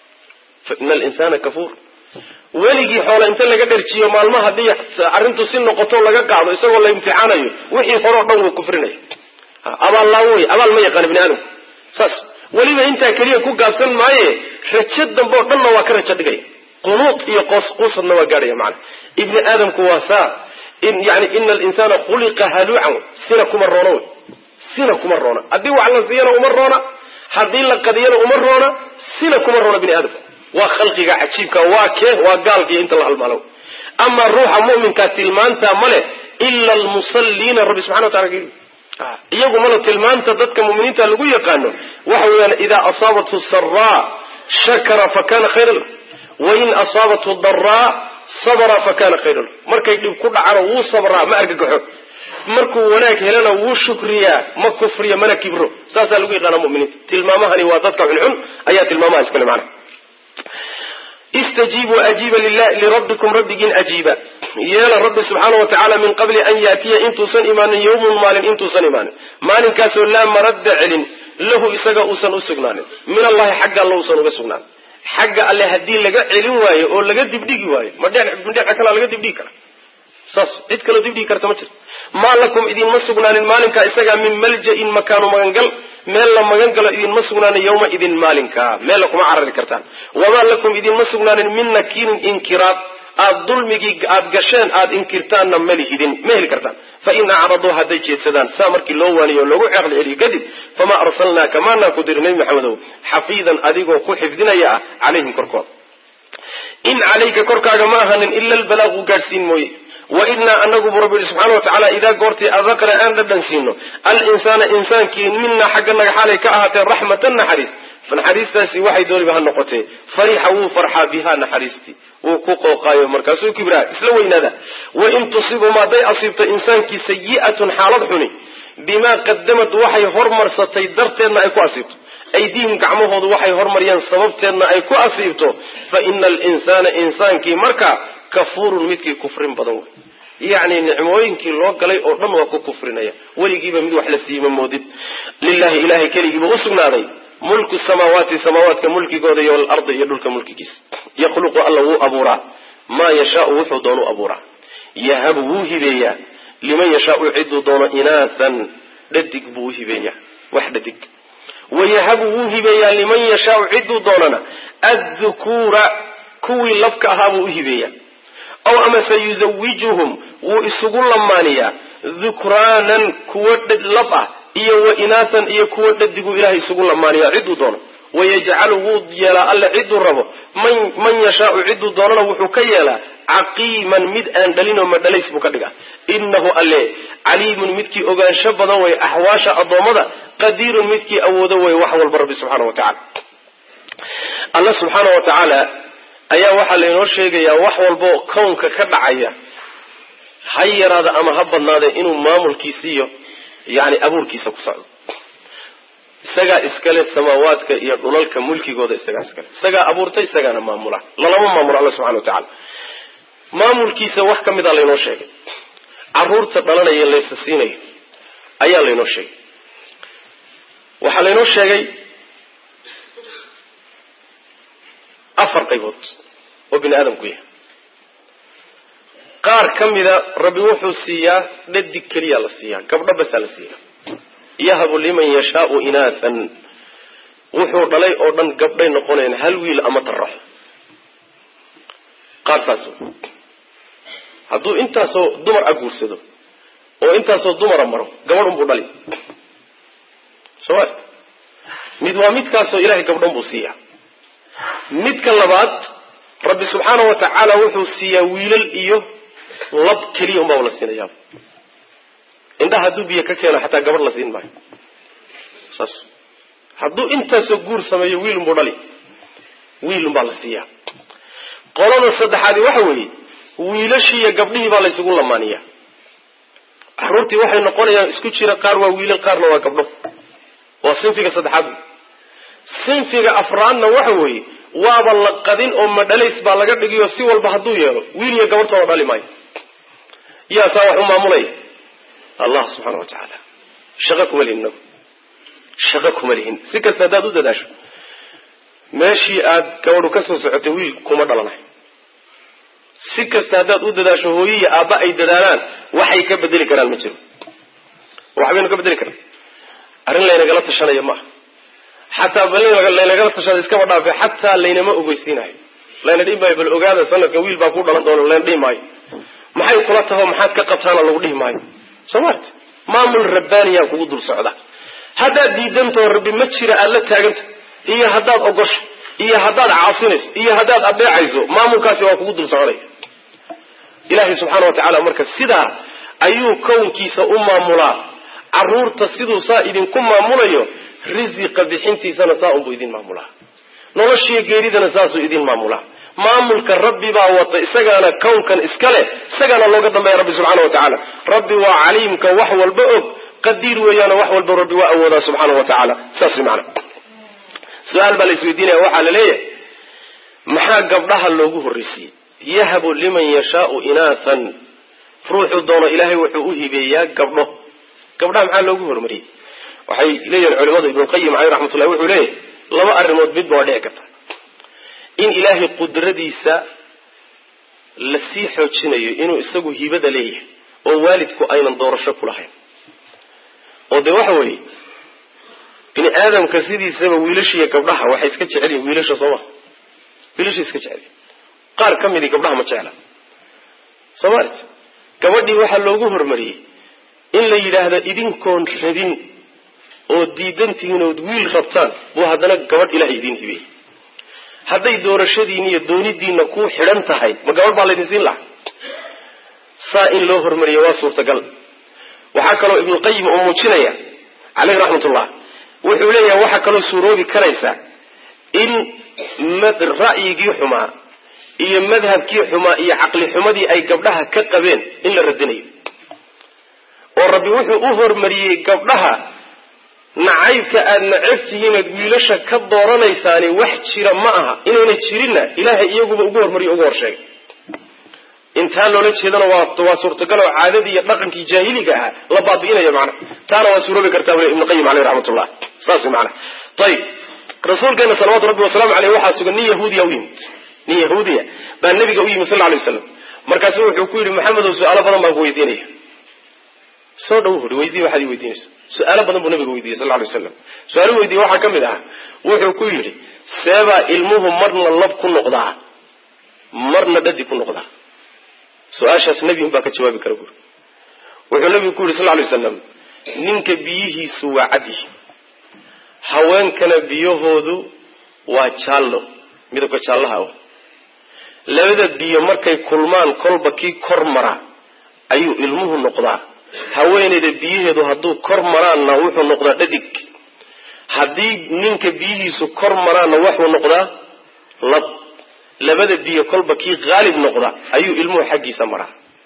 ina alinsana kafuur weligii xoola inta laga dharjiyo maalmo haddii arrintu si noqoto laga qaado isagoo la imtixaanayo wixii hore o dhan wuu kufrinaya abaal laawo wey abaal ma yaqaana bini aadamku saas weliba intaa keliya ku gaabsan maaye rajo dambe oo dhanna waa ka rajo dhigaya qunuud iyo qoos quusadna waa gaadhaya macana ibni aadamku waa saa in yani ina alinsana khuliqa haluucan sina kuma roona wey sina kuma roona haddii wax la siiyana uma roona haddii la qadiyana uma roona sina kuma roona bini aadamku waa khalqiga cajiibka waa kee waa gaalkiiyo inta la halmaalo amaa ruuxa mu'minkaa tilmaantaa ma leh ila almusalliina rabbi subxana wa tacala iyagu mala tilmaanta dadka muminiinta lagu yaqaano waxa weeyaan idaa asaabathu saraa shakara fakana khayra lahu wain asaabathu daraa sabra fakana khayra lahu markay dhib ku dhacano wuu sabraa ma argagaxo markuu wanaag helana wuu shukriyaa ma kufriya mana kibro saasaa lagu yaqaana muminiinta tilmaamahani waa dadka xunxun ayaa tilmaamaha iskale macana istajiibuu ajiiba lirabbikum rabbigiin ajiiba yeela rabbi subxaana wa tacaala min qabli an yaatiya intuusan imaanin yawmun maalin intuusan imaanin maalinkaasoo laa maradda celin lahu isaga uusan u sugnaanin min allahi xagga alla uusan uga sugnaanin xagga alle haddii laga celin waayo oo laga dibdhigi waayo ma dhinaca kalea laga dibdhigi kara saas cid kaloo dibdhigi karta ma jirto maa lakum idinma sugnaanin maalinkaa isagaa min malja-in makaanu magangal meel la magan galo idinma sugnaanin yawma idin maalinkaa meella kuma carari kartaan wamaa lakum idinma sugnaanin min nakiirin inkiraad aad dulmigii aad gasheen aad inkirtaanna malihidin ma heli kartaan fa in acraduu hadday jeedsadaan saa markii loo waaniyo loogu ceeqli celiyo kadib famaa arsalnaaka maanaan ku diri nebi maxamedow xafiidan adigoo ku xifdinaya ah calayhim korkooda in calayka korkaaga ma ahanin ila albalaaqu gaadhsiin mooye wainaa anagu bu rabbi yihi subxana watacaala idaa goortii adaqna aan dhadhan siino alinsaana insaankii minaa xagga naga xaalay ka ahaatee raxmatan naxariis naxariistaasi waxay dooniba ha noqotee farixa wuu farxaa bihaa naxariistii wuu ku qooqaayo markaasuu kibraa isla weynaada wain tusibum hadday asiibto insaankii sayi'atun xaalad xuni bimaa qadamad waxay hormarsatay darteedna ay ku asiibto aydiihim gacmahoodu waxay hormariyeen sababteedna ay ku asiibto fa ina alinsaana insaankii markaa kafuurun midkii kufrin badan wey yacni nicmooyinkii loo galay oo dhan waa ku kufrinaya weligiiba mid wax la siiyey ma moodid lilahi ilahay keligiiba usugnaaday mulku samaawaati samaawaadka mulkigooda iyo walardi iyo dhulka mulkigiisa yakhluqu alla wuu abuuraa maa yashaau wuxuu doonu abuuraa yahabu wuu hibeeyaa liman yashaau ciduu doono inaasan dhadig buu uhibeeyaa wax dhadig wayahabu wuu hibeeyaa liman yashaau ciduu doonana addukuura kuwii labka ahaa buu uhibeeyaa aw amase yuzawijuhum wuu isugu lamaaniyaa dukraanan kuwo lab ah iyo wa inaasan iyo kuwo dhadiguu ilahay isugu lamaaniyaa ciduu doono wayajcalu wuu yeelaa alle ciduu rabo man yashaau ciduu doonana wuxuu ka yeelaa caqiiman mid aan dhalinoo madhalays buu ka dhigaa inahu alle caliimun midkii ogaansho badan way axwaasha addoommada qadiirun midkii awoodo way wax walba rabbi subxaana wa tacala alla subxaana wa tacaala ayaa waxaa laynoo sheegayaa wax walbao kownka ka dhacaya ha yaraada ama ha badnaade inuu maamulkiisiiyo yani abuurkiisa ku socdo isagaa iskale samaawaadka iyo dhulalka mulkigooda isagaa iskale isagaa abuurtay isagaana maamula lalama maamulo alla subxana wa tacaala maamulkiisa wax ka mida laynoo sheegay caruurta dhalanaya laysa siinayo ayaa laynoo sheegay waxaa laynoo sheegay afar qaybood oo bini aadamku yahay qaar ka mida rabbi wuxuu siiyaa dhadig keliya la siiyaa gabdho basaa la siiyaa yahabu liman yashaau inaathan wuxuu dhalay oo dhan gabdhay noqonayaan hal wiil ama taraxo qaar saas wey hadduu intaasoo dumar a guursado oo intaasoo dumara maro gabadh unbuu dhali soo mid waa midkaasoo ilahay gabdhan buu siiyaa midka labaad rabbi subxaana wa tacaala wuxuu siiyaa wiilal iyo lab keliya unbaa la siinayaa indhaha hadduu biyo ka keeno xataa gabadh la siin maayo saas hadduu intaasoo guur sameeyo wiilunbuu dhali wiilunbaa la siiyaa qolada saddexaadi waxa weeye wiilashii iyo gabdhihii baa laysugu lamaaniyaa caruurtii waxay noqonayaan isku jira qaar waa wiilal qaarna waa gabdho waa sinfiga saddexaad sinfiga afraadna waxa weeye waaba la qadin oo madhalays baa laga dhigiyo si walba hadduu yeelo wiil iyo gabadhtoona dhali maayo yaa saa wax u maamulaya allah subxaana wa tacaala shaqo kuma lihin inagu shaqo kuma lihin si kasta haddaad u dadaasho meeshii aad gabadhu ka soo socotay wiil kuma dhalanayo si kasta haddaad u dadaasho hooyo iyo aabba ay dadaalaan waxay ka bedeli karaan ma jiro waxbaynu ka bedeli karaan arrin laynagala tashanayo maaha xataa laynagala tashada iskaba dhaafe xataa laynama ogeysiinayo layna dhihi maayo bal ogaada sanadkan wiil baa ku dhalan doona layna dhihi maayo maxay kula taho maxaad ka qabtaana lagu dhihi maayo soo maarta maamul rabbaaniyaa kugu dul socda haddaad diidantaho rabbi ma jira aada la taaganta iyo haddaad ogosho iyo haddaad caasinayso iyo haddaad adeecayso maamulkaasi waa kugu dul soconaya ilaahay subxaana wa tacaala marka sidaa ayuu kownkiisa u maamulaa caruurta siduu saa idinku maamulayo risiqa bixintiisana saa unbuu idin maamulaa noloshiiyo geeridana saasuu idin maamulaa maamulka rabbi baa wata isagaana kownkan iska leh isagaana looga dambeeya rabbi subxaana wa tacaala rabbi waa caliimka wax walba og qadiir weeyaana wax walba rabbi waa awoodaa subxaana wa tacaala saas mana su-aal baa la isweydiinaya waxaa la leeyahay maxaa gabdhaha loogu horreysiiyey yahabu liman yashaau inaathan ruuxuu doono ilaahay wuxuu u hibeeyaa gabdho gabdhaha maxaa loogu hormariyey waxay leeyihin culimadu ibnuqayim caleyh raxmatullahi wuxuu leeyahay laba arrimood midba waa dhici karta in ilaahay qudradiisa la sii xoojinayo inuu isagu hibada leeyahay oo waalidku aynan doorasho ku lahayn oo dee waxa weeye bini aadamka sidiisaba wiilashiiyo gabdhaha waxay iska jecel yihin wiilasha soo maha wiilashay iska jecel yihin qaar ka midii gabdhaha ma jecla soo maarta gabadhii waxaa loogu hormariyey in la yidhaahdo idinkoon rabin oo diidantihiin ood wiil rabtaan buu haddana gabadh ilahay idiin hibiyey hadday doorashadiini iyo doonidiina ku xidhan tahay ma gabadh baa laydin siin lahaa saa in loo hormariyo waa suurtagal waxaa kaloo ibnuqayim uu muujinaya caleyh raxmatullah wuxuu leeyahay waxaa kaloo suuroobi karaysa in ra'yigii xumaa iyo madhabkii xumaa iyo caqli xumadii ay gabdhaha ka qabeen in la radinayo oo rabbi wuxuu u hormariyey gabdhaha nacaybka aada nacab tihiinaad wiilasha ka dooranaysaani wax jira ma aha inayna jirinna ilaahay iyaguba ugu hormariyo ugu horsheegay intaa loola jeedana waa waa suurtagal oo caadadii iyo dhaqankii jaahiliga ahaa la baabi'inaya macna taana waa suuroobi kartaa bule ibnu qayim aleyh raxmatullah saas wey macana ayib rasuulkeena salawatu rabbi wasalaamu aleyh waxaa sugan nin yahuudiya u yimid nin yahuudiya baa nabiga u yimid sal lay waslam markaasu wuxuu ku yidhi maxamedow su-aalo badan baan ku weydiinaya soo dhow ui weydii waxaad i weydiinayso su-aalo badan buu nabiga weydiiyey sal lay waslam su-aalo weydiye waxaa ka mid ah wuxuu ku yidhi seebaa ilmuhu marna lab ku noqdaa marna dhadi ku noqdaa su-aashaas nebi unbaa ka jawaabi kara buuri wuxuu nabigu ku yidhi sal lay waslam ninka biyihiisu waa cadyihi haweenkana biyahoodu waa jaallo midabka jaallaha o labada biyo markay kulmaan kolba kii kor mara ayuu ilmuhu noqdaa haweenayda biyaheedu hadduu kor maraanna wuxuu noqdaa dhadig haddii ninka biyihiisu kor maraanna wuxuu noqdaa lab labada biyo kolba kii haalib noqda ayuu ilmuhu xaggiisa maraa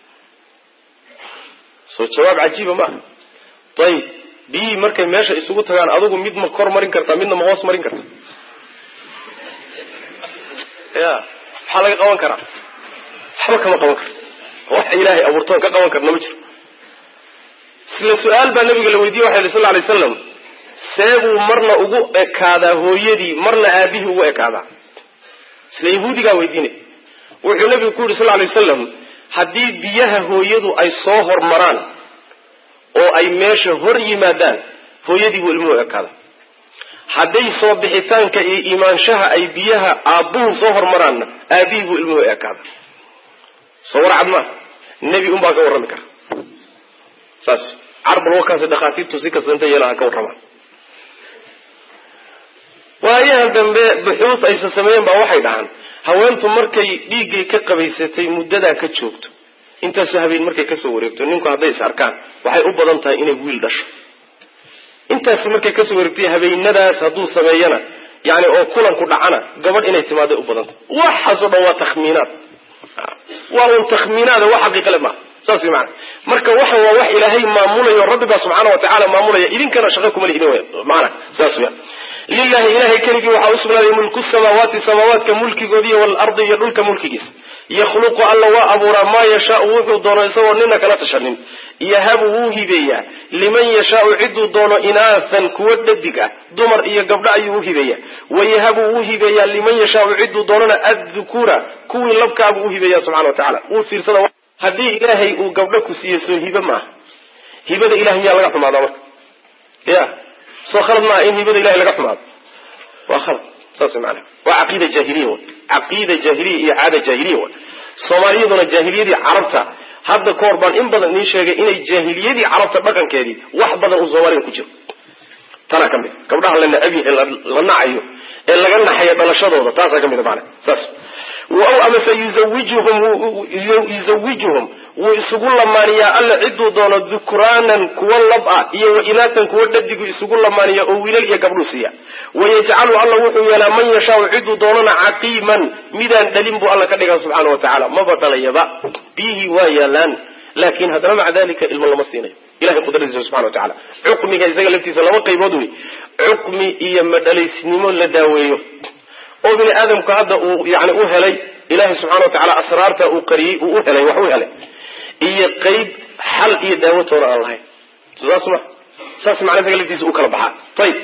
soo jawaab cajiiba maaha ayib biyihii markay meesha isugu tagaan adigu mid ma kor marin kartaa midna ma hoos marin karta ya maxaa laga qaban karaa waxba kama qaban karo wax ilaahay abuurtoon ka qaban karna ma jiro isla su-aal baa nabiga la weydiye waxa yidhi sal lay slam seebuu marna ugu ekaadaa hooyadii marna aabihii ugu ekaadaa isla yahuudigaa weydiinay wuxuu nabigu ku yidhi sal lay wasalam haddii biyaha hooyadu ay soo hormaraan oo ay meesha hor yimaadaan hooyadii buu ilmuhu ekaada hadday soo bixitaanka iyo imaanshaha ay biyaha aabbuhu soo hormaraanna aabihii buu ilmuhu ekaada soo warcad maa nebi unbaa ka warrami kara saas carbal wakaasi dhakhaatiirtu si kasta inta yeelaha ka warramaan waayahan dambe buxuus aysa sameeyeen baa waxay dhahaan haweentu markay dhiiggay ka qabaysatay muddadaa ka joogto intaasoo habeen markay kasoo wareegto ninku hadday is arkaan waxay u badan tahay inay wiil dhasho intaasi markay kasoo wareegtay habeenadaas hadduu sameeyana yani oo kulanku dhacana gabadh inay timaaday u badan tahay waxaasoo dhan waa takhmiinaad waa un takhmiinaada wax xaqiiqale maaha saas way maana marka waxan waa wax ilaahay maamulayo rabbi baa subxaana wa tacala maamulaya idinkana shaqo kuma lihidin wey maana saas weya lilahi ilahay keligii waxaa u sugnaaday mulku samaawaati samaawaadka mulkigoodiiy waalardi iyo dhulka mulkigiisa yakhluqu alla waa abuuraa maa yashaau wuxuu doono isagoo nina kala tashanin yahabu wuu hibeeyaa liman yashaau ciduu doono inaathan kuwa dhadig ah dumar iyo gabdho ayuu u hibeeyaa wayahabu wuu hibeeyaa liman yashaau ciduu doonana addukuura kuwii labkaabuu u hibeeya subxana wa tacala wuu fiirsada haddii ilaahay uu gabdho ku siiye soo hibe maaha hibada ilahay miyaa laga xumaadaa marka ya soo khalad maaha in hibada ilahay laga xumaado waa khalad saas maana waa caqiida jaahiliya w caqiida jaahiliya iyo caada jaahiliya wa soomaaliyaduna jaahiliyadii carabta hadda ka hor baan in badan idiin sheegay inay jaahiliyadii carabta dhaqankeedii wax badan uu soomaalida ku jiro tanaa ka mid gabdhaha la nacabi ee la nacayo ee laga naxayo dhalashadooda taasaa ka mid maana saas aw amase yuzawijuhum yuzawijuhum wuu isugu lamaaniyaa alla ciduu doono dukraanan kuwa lab ah iyo wa inaatan kuwa dhadigu isugu lamaaniya oo wiilal iyo gabdhuu siiya wayajcalu alla wuxuu yeelaa man yashaau ciduu doonana caqiiman midaan dhalin buu alla ka dhigaa subxaana wa tacaala maba dhalayaba biyihii waa yaalaan laakin haddana maca dalika ilmo lama siinayo ilahay qudradiisa subxana wa tacala cukmiga isaga laftiisa laba qaybood wey cukmi iyo madhalaysnimo la daaweeyo oo bini aadamku hadda uu yani u helay ilahay subxana wa tacala asraarta uu qariyey uu u helay wax u helay iyo qeyb xal iyo daawatoona aan lahayn saas ma saas macna isaga laftiisa u kala baxaa ayib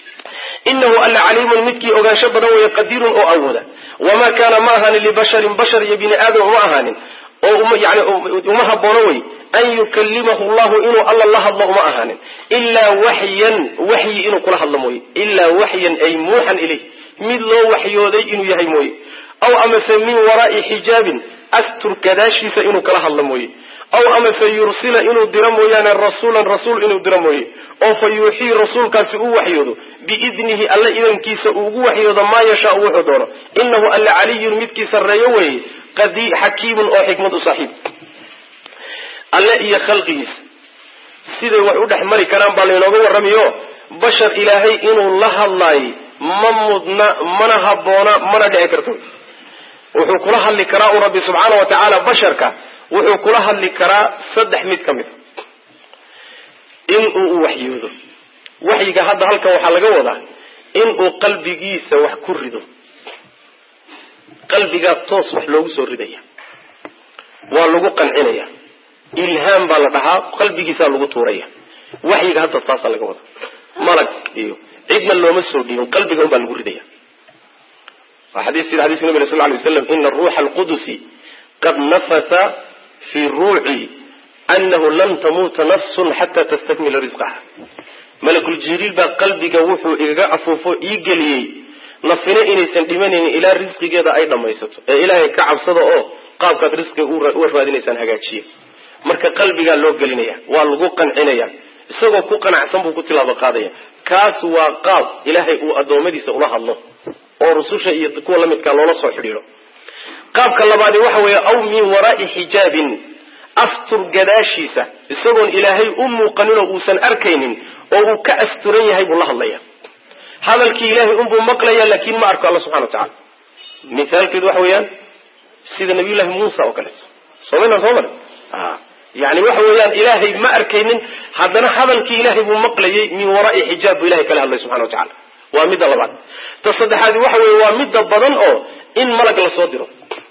inahu alla caliimun midkii ogaansho badan weeye qadiirun oo awooda wamaa kaana ma ahaanin libasharin bashar iyo bini aadam uma ahaanin oo yani uma haboono wey an yukalimahu llahu inuu alla la hadlo uma ahaanin ilaa waxyan waxyi inuu kula hadlo mooye ilaa waxyan ay muuxan ilayh mid loo waxyooday inuu yahay mooye aw amase min waraai xijaabin astur gadaashiisa inuu kala hadlo mooye aw amase yursila inuu diro mooyaane rasuulan rasuul inuu diro mooye oo fa yuuxii rasuulkaasi uu waxyoodo biidnihi alla idankiisa uu ugu waxyoodo maa yashaau wuxuu doono inahu alla caliyun midkii sarreeyo weeye xakiimun oo xikmad u saaxiib alle iyo khalqigiisa siday wax u dhex mari karaan baa laynooga warramayo bashar ilaahay inuu la hadlaayay ma mudna mana habboona mana dhici karto wuxuu kula hadli karaa u rabbi subxaana wa tacaala basharka wuxuu kula hadli karaa saddex mid ka mid a in uu u waxyoodo waxyiga hadda halkan waxaa laga wadaa inuu qalbigiisa wax ku rido qalbigaa toos wax loogu soo ridaya waa lagu qancinaya ilhaam baa la dhahaa qalbigiisaa lagu tuuraya waxyiga hadda taasaa laga wada malag iyo cidna looma soo dhiibin qalbiga un baa lagu ridaya waa xadiis sida xadiiska nabig sal lay waslam ina ruuxa alqudusi qad nafasa fi ruuci anahu lan tamuuta nafsun xata tastakmila risqaha malakul jibriil baa qalbiga wuxuu igaga afuufo ii geliyey nafina inaysan dhimanaynin ilaa risqigeeda ay dhammaysato ee ilaahay ka cabsada oo qaabkaad risqiga uga raadinaysaan hagaajiya marka qalbigaa loo gelinaya waa lagu qancinaya isagoo ku qanacsan buu ku tilaabo qaadaya kaas waa qaab ilaahay uu addoommadiisa ula hadlo oo rususha iyo kuwa la midkaa loola soo xidhiidho qaabka labaadi waxa weeye aw min waraai xijaabin astur gadaashiisa isagoon ilaahay u muuqaninoo uusan arkaynin oo uu ka asturan yahay buu la hadlaya hadalkii ilaahay unbuu maqlaya laakin ma arko alla subxana wa tacala mithaalkeedu waxa weeyaan sida nabiyullahi muusa oo kaleeto somayna soo mari yani waxa weeyaan ilaahay ma arkaynin haddana hadalkii ilaahay buu maqlayay min waraai xijaab buu ilahay kala hadlay subxana wa tacala waa midda labaad ta saddexaadi waxa weeye waa midda badan oo in malag lasoo diro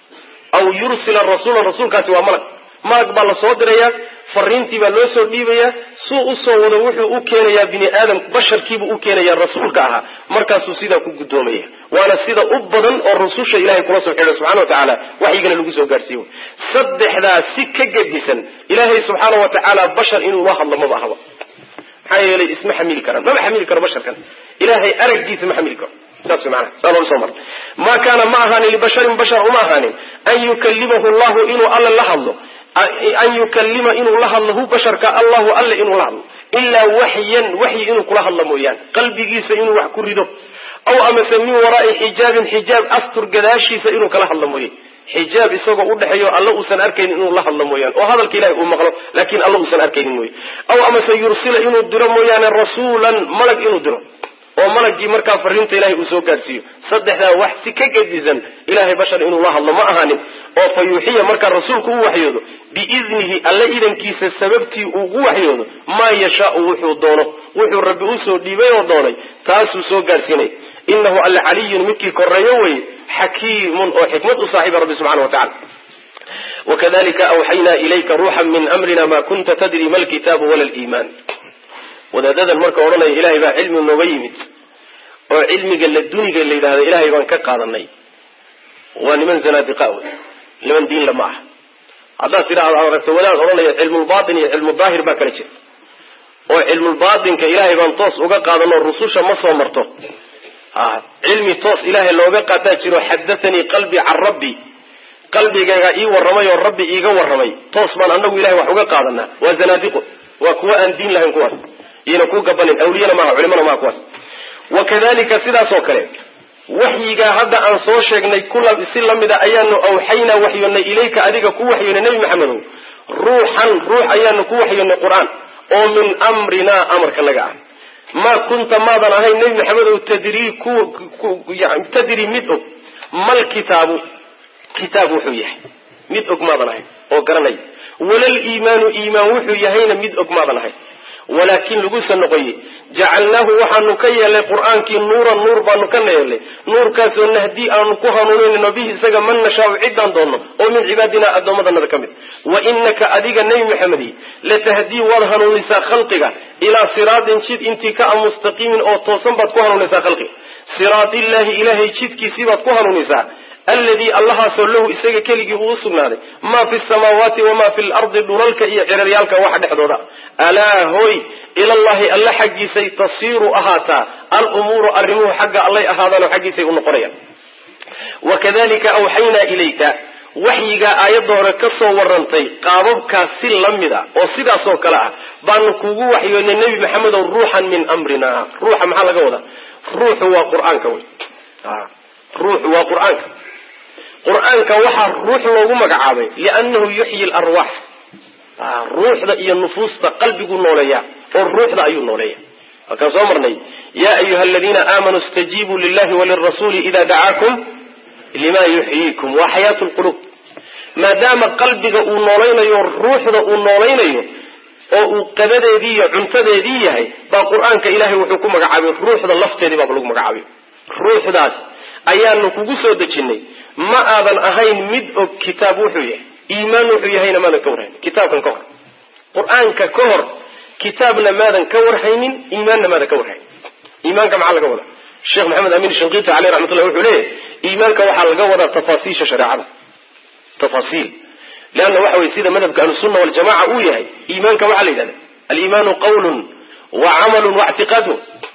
aw yursila rasuulan rasuulkaasi waa malag malag baa lasoo dirayaa fariintii baa loo soo dhiibayaa suu usoo wado wuxuu u keenayaa bini aadam basharkiibuu u keenayaa rasuulka ahaa markaasuu sidaa ku guddoomaya waana sida u badan oo rususha ilahay kula soo xidhay subxana wa tacaala waxyigana lagu soo gaarsiiye saddexdaa si ka gedisan ilaahay subxaana wa tacaala bashar inuu la hadlo maba ahaba maxaa yeelay isma xamili karaan maba xamili karo basharkan ilaahay araggiisa ma xamili karo saas mana saa looga soo mara maa kaana ma ahaanin libasharin bashar uma ahaanin an yukalimahu llahu inuu alla la hadlo an yukalima inuu la hadlo hu basharka allahu alle inuu la hadlo ilaa waxyan waxyi inuu kula hadlo mooyaane qalbigiisa inuu wax ku rido aw amase min waraai xijaabin xijaab astur gadaashiisa inuu kala hadlo mooye xijaab isagoo udhexeeyo alla uusan arkaynin inuu la hadlo mooyaane oo hadalka ilahay uu maqlo laakin alla uusan arkaynin mooye aw amase yursila inuu diro mooyaane rasuulan malag inuu diro oo malagii markaa fariinta ilahay uu soo gaadhsiiyo saddexdaa wax si ka gedisan ilahay bashar inuu la hadlo ma ahaanin oo fa yuuxiya markaa rasuulku u waxyoodo biidnihi alla idankiisa sababtii uu ugu waxyoodo maa yashaau wuxuu doono wuxuu rabbi usoo dhiibay oo doonay taasuu soo gaadhsiinay inahu alla caliyun midkii koreeyo weye xakiimun oo xikmad u saaxiiba rabbi subxana wa tacala wakadalika awxaynaa ilayka ruuxan min amrina ma kunta tadri ma lkitaabu wala liimaan wadaadadan marka odhanaya ilahay baa cilmi nooga yimid oo cilmiga laduniga la yidhahda ilahay baan ka qaadanay waa niman zanaadiqa wey niman diinla ma aha haddaad tidhaahdo aad aragto wadaad odhanaya cilmulbaatin iyo cilmudaahir baa kala jirta oo cilmulbaatinka ilaahay baan toos uga qaadano rususha ma soo marto cilmi toos ilaahay looga qaataa jiro xadathanii qalbi can rabbi qalbigayga ii warramay oo rabbi iiga warramay toos baan anagu ilahay wax uga qaadanaa waa zanaadiqo waa kuwa aan diin lahayn kuwaas iyna ku gabanin awliyana maaha culimana maaha kuwaas wakadalika sidaas oo kale waxyigaa hadda aan soo sheegnay si lamida ayaanu awxaynaa waxyoonnay ilayka adiga ku waxyoonay nebi maxamedow ruuxan ruux ayaanu ku waxyoonnay qur-aan oo min amrinaa amarka naga ah maa kunta maadan ahayn nebi maxamedow tadrii tadri mid og mal kitaabu kitaab wuxuu yahay mid og maadan ahayn oo garanay walal iimaanu iimaan wuxuu yahayna mid og maadan ahayn walaakin lagusa noqoye jacalnaahu waxaanu ka yeelnay qur-aankii nuuran nuur baanu ka yeelnay nuurkaasoo nahdii aanu ku hanuuninayno bihi isaga man nashaau ciddaan doonno oo min cibaadina addoommadanada ka mid wa inaka adiga nebi maxamedi latahdii waad hanuunisaa khalqiga ilaa siraatin jid intii ka a mustaqiimin oo toosan baad ku hanuunisaa khalqiga siraatillahi ilaahay jidkiisii baad ku hanuunisaa alladii allahaasoo lahu isaga keligii uu usugnaaday maa fi samaawaati wamaa fi lardi dhulalka iyo ciraryaalka waxa dhexdooda alaa hoy ilallahi alla xaggiisay tasiiru ahaataa alumuuru arrimuhu xagga allay ahaadaanoo xaggiisay u noqonayaan wakadalika awxaynaa ilayka waxyigaa aayadda hore ka soo warantay qaababkaas si la mid a oo sidaasoo kale ah baanu kugu waxyoonay nebi maxamedow ruuxan min amrina ruuxa maxaa laga wadaa ruuxu waa qur-aanka wey ruuxu waa qur-aanka qur-aanka waxaa ruux loogu magacaabay liannahu yuxyi larwaax ruuxda iyo nufuusta qalbiguu nooleeya oo ruuxda ayuu nooleeya halkaan soo marnay ya ayuha aladiina aamanuu istajiibuu lillahi walirasuuli ida dacaakum lima yuxyiikum waa xayaatu lqulub maadaama qalbiga uu noolaynayo ruuxda uu noolaynayo oo uu qadadeedii iyo cuntadeedii yahay baa qur-aanka ilahay wuxuu ku magacaabay ruuxda lafteedii baaba lagu magacaabay ruuxdaas ayaanu kugu soo dejinay ma aadan ahayn mid og kitaab wuxuu yahay iimaan wuxuu yahayna maadan ka warhaynin kitaabkan ka hor qur-aanka ka hor kitaabna maadan ka warhaynin iimaanna maadan ka warhaynin iimaanka maxaa laga wadaa sheekh maxamed amin shinqiti caleyh raxmatullah wuxuu leeyahy iimaanka waxaa laga wadaa tafaasiisha shareecada tafaasiil leanna waxa weye sida madhabka ahlusunna waljamaca uu yahay iimaanka waxaa la yidhahda aliimaanu qawlun wa camalun wa ictiqaadun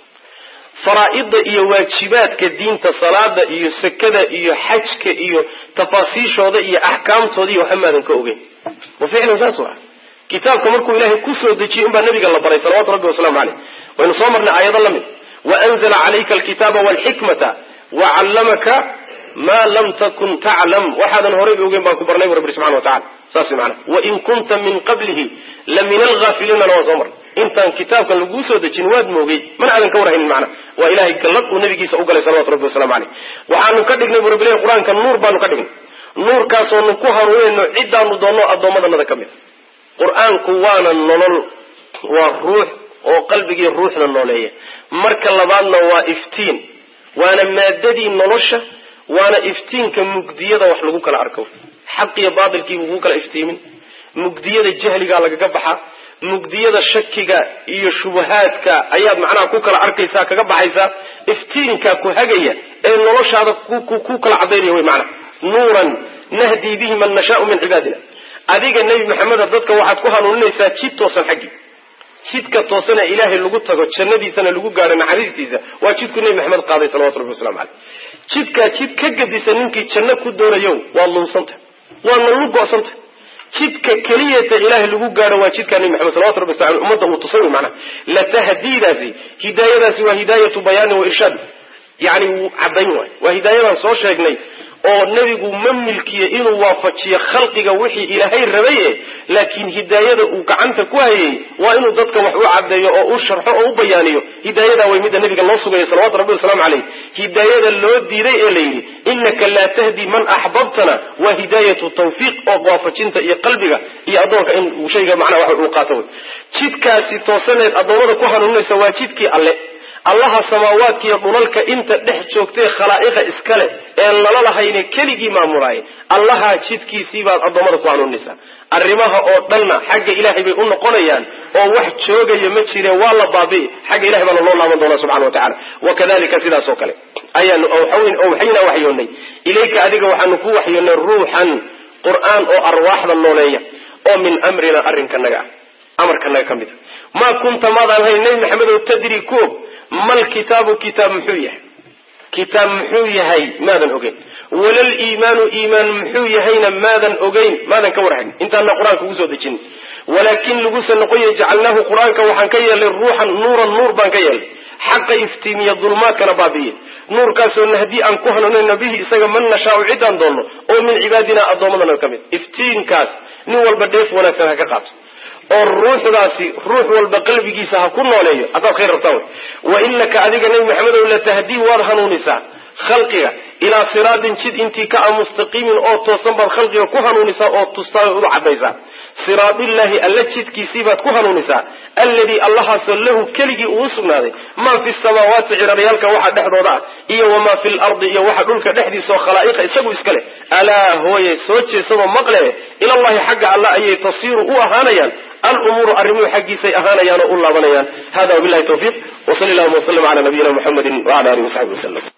faraa'ida iyo waajibaadka diinta salaada iyo sakada iyo xajka iyo tafaasiishooda iyo axkaamtooda iyo waxa maadan ka ogeyn wa ficlan saas waa kitaabka markuu ilaahay kusoo dejiyey unbaa nabiga la baray salawatu rabbi wasalaamu caleyh waynu soo marnay aayado la mid waanzla calayka alkitaaba walxikmata wacallamaka maa lam takun taclam waxaadan horayba ogeyn baan ku barnay bu rabbi subxana wa tacala saas mana wain kunta min qablihi la min alghafiliinana waan soo marnay intaan kitaabkan laguu soo dejin waad moogay mana aadan ka warhaynin macna waa ilahay gallad uu nabigiisa u galay salawatu rabbi wasalamu caleyh waxaanu ka dhignay bu rabbi qur-aanka nuur baanu ka dhignay nuurkaasoonu ku hanuunayno ciddaanu doonno addoommadanada ka mid qur-aanku waana nolol waa ruux oo qalbigii ruuxda nooleeya marka labaadna waa iftiin waana maadadii nolosha waana iftiinka mugdiyada wax lagu kala arko xaq iyo baatilkii buu ku kala iftiimin mugdiyada jahligaa lagaga baxaa mugdiyada shakiga iyo shubahaadka ayaad macnaha ku kala arkaysaa kaga baxaysaa iftiinka ku hagaya ee noloshaada ku kala cadaynaya wy maanaa nuuran nahdii bihi man nashaau min cibaadina adiga nebi maxameda dadka waxaad ku hanuuninaysaa jid toosan xaggii jidka toosana ilaahay lagu tago jannadiisana lagu gaadho naxariistiisa waa jidku nebi maxamed qaaday salawatu rabbi waslamu caleyh jidkaa jid ka gadisa ninkii janno ku doonayo waad lunsanta waadna lu go-santa jidka keliyata ilaahay lagu gaadho waa jidkaa nebi maxamed salawatu rabbi wasla ummadda uu tusay wy macnaha latahdiidaasi hidaayadaasi waa hidaayatu bayaanin wa irshaad yani wuu caddayn waay waa hidaayadaan soo sheegnay oo nebigu ma milkiye inuu waafajiyo khalqiga wixii ilaahay rabaye laakiin hidaayada uu gacanta ku hayay waa inuu dadka wax u caddeeyo oo u sharxo oo u bayaaniyo hidaayadaa way midda nabiga loo sugaya salawatu rabbi wasalaamu caleyh hidaayada loo diiday ee la yidhi innaka laa tahdi man axbabtana waa hidaayatu tawfiiq oo waafajinta iyo qalbiga iyo addoonka in shayga macnaha wax uu qaato wey jidkaasi toosaneed addoommada ku hanuuninaysa waa jidkii alle allaha samaawaadkiiyo dhulalka inta dhex joogtee khalaa'iqa iskale een lala lahayne keligii maamulaaye allahaa jidkiisii baad addoommada ku hanuuninaysaa arrimaha oo dhanna xagga ilaahay bay u noqonayaan oo wax joogaya ma jireen waa la baabi'i xagga ilahay baana loo laaban doonaa subxana wa tacala wakadalika sidaas oo kale ayaanu owxaynaa waxyoonnay ilayka adiga waxaanu ku waxyoonnay ruuxan qur'aan oo arwaaxda nooleeya oo min amrina arrinkanaga ah amarkanaga ka mid a maa kunta maadaan hayn nebi maxamedow tadri ku og mal kitaabu kitaab muxuu yahay kitaab muxuu yahay maadan ogeyn walal iimaanu iimaan muxuu yahayna maadan ogeyn maadan ka warhayn intaana qur-aanka ugu soo dejin walaakin laguse noqoya jacalnaahu qur-aanka waxaan ka yeelnay ruuxan nuuran nuur baan ka yeelnay xaqa iftiimiya dulmaadkana baabi'iye nuurkaasoo nahdii aan ku hanuunayna bihi isaga man nashaau ciddaan doonno oo min cibaadina addoommadana ka mid iftiinkaas nin walba dheef wanaagsan ha ka qaato oo ruuxdaasi ruux walba qalbigiisa ha ku nooleeyo haddaad khayr rabtaan wey wa inaka adiga nebi maxamedow latahdii waad hanuunisaa khalqiga ilaa siraatin jid intii ka a mustaqiimin oo toosan baad khalqiga ku hanuunisaa oo tustaa u cadaysaa siraadillaahi alla jidkiisii baad ku hanuunisaa alladii allahaasoo lahu keligii uu sugnaaday maa fi samaawaati ciraryaalka waxa dhexdooda ah iyo wamaa fi lardi iyo waxa dhulka dhexdiisaoo khalaa'iqa isagu iska leh alaa hooye soo jeesadoo maqle ilallahi xagga alla ayay tasiiru u ahaanayaan alumuuru arrimuhu xaggiisay ahaanayaan oo u laabanayaan hada wabilahi tawfiiq wsali allahuma waslm ala nabiyina muxamedi wala alihi wasaxbi waslm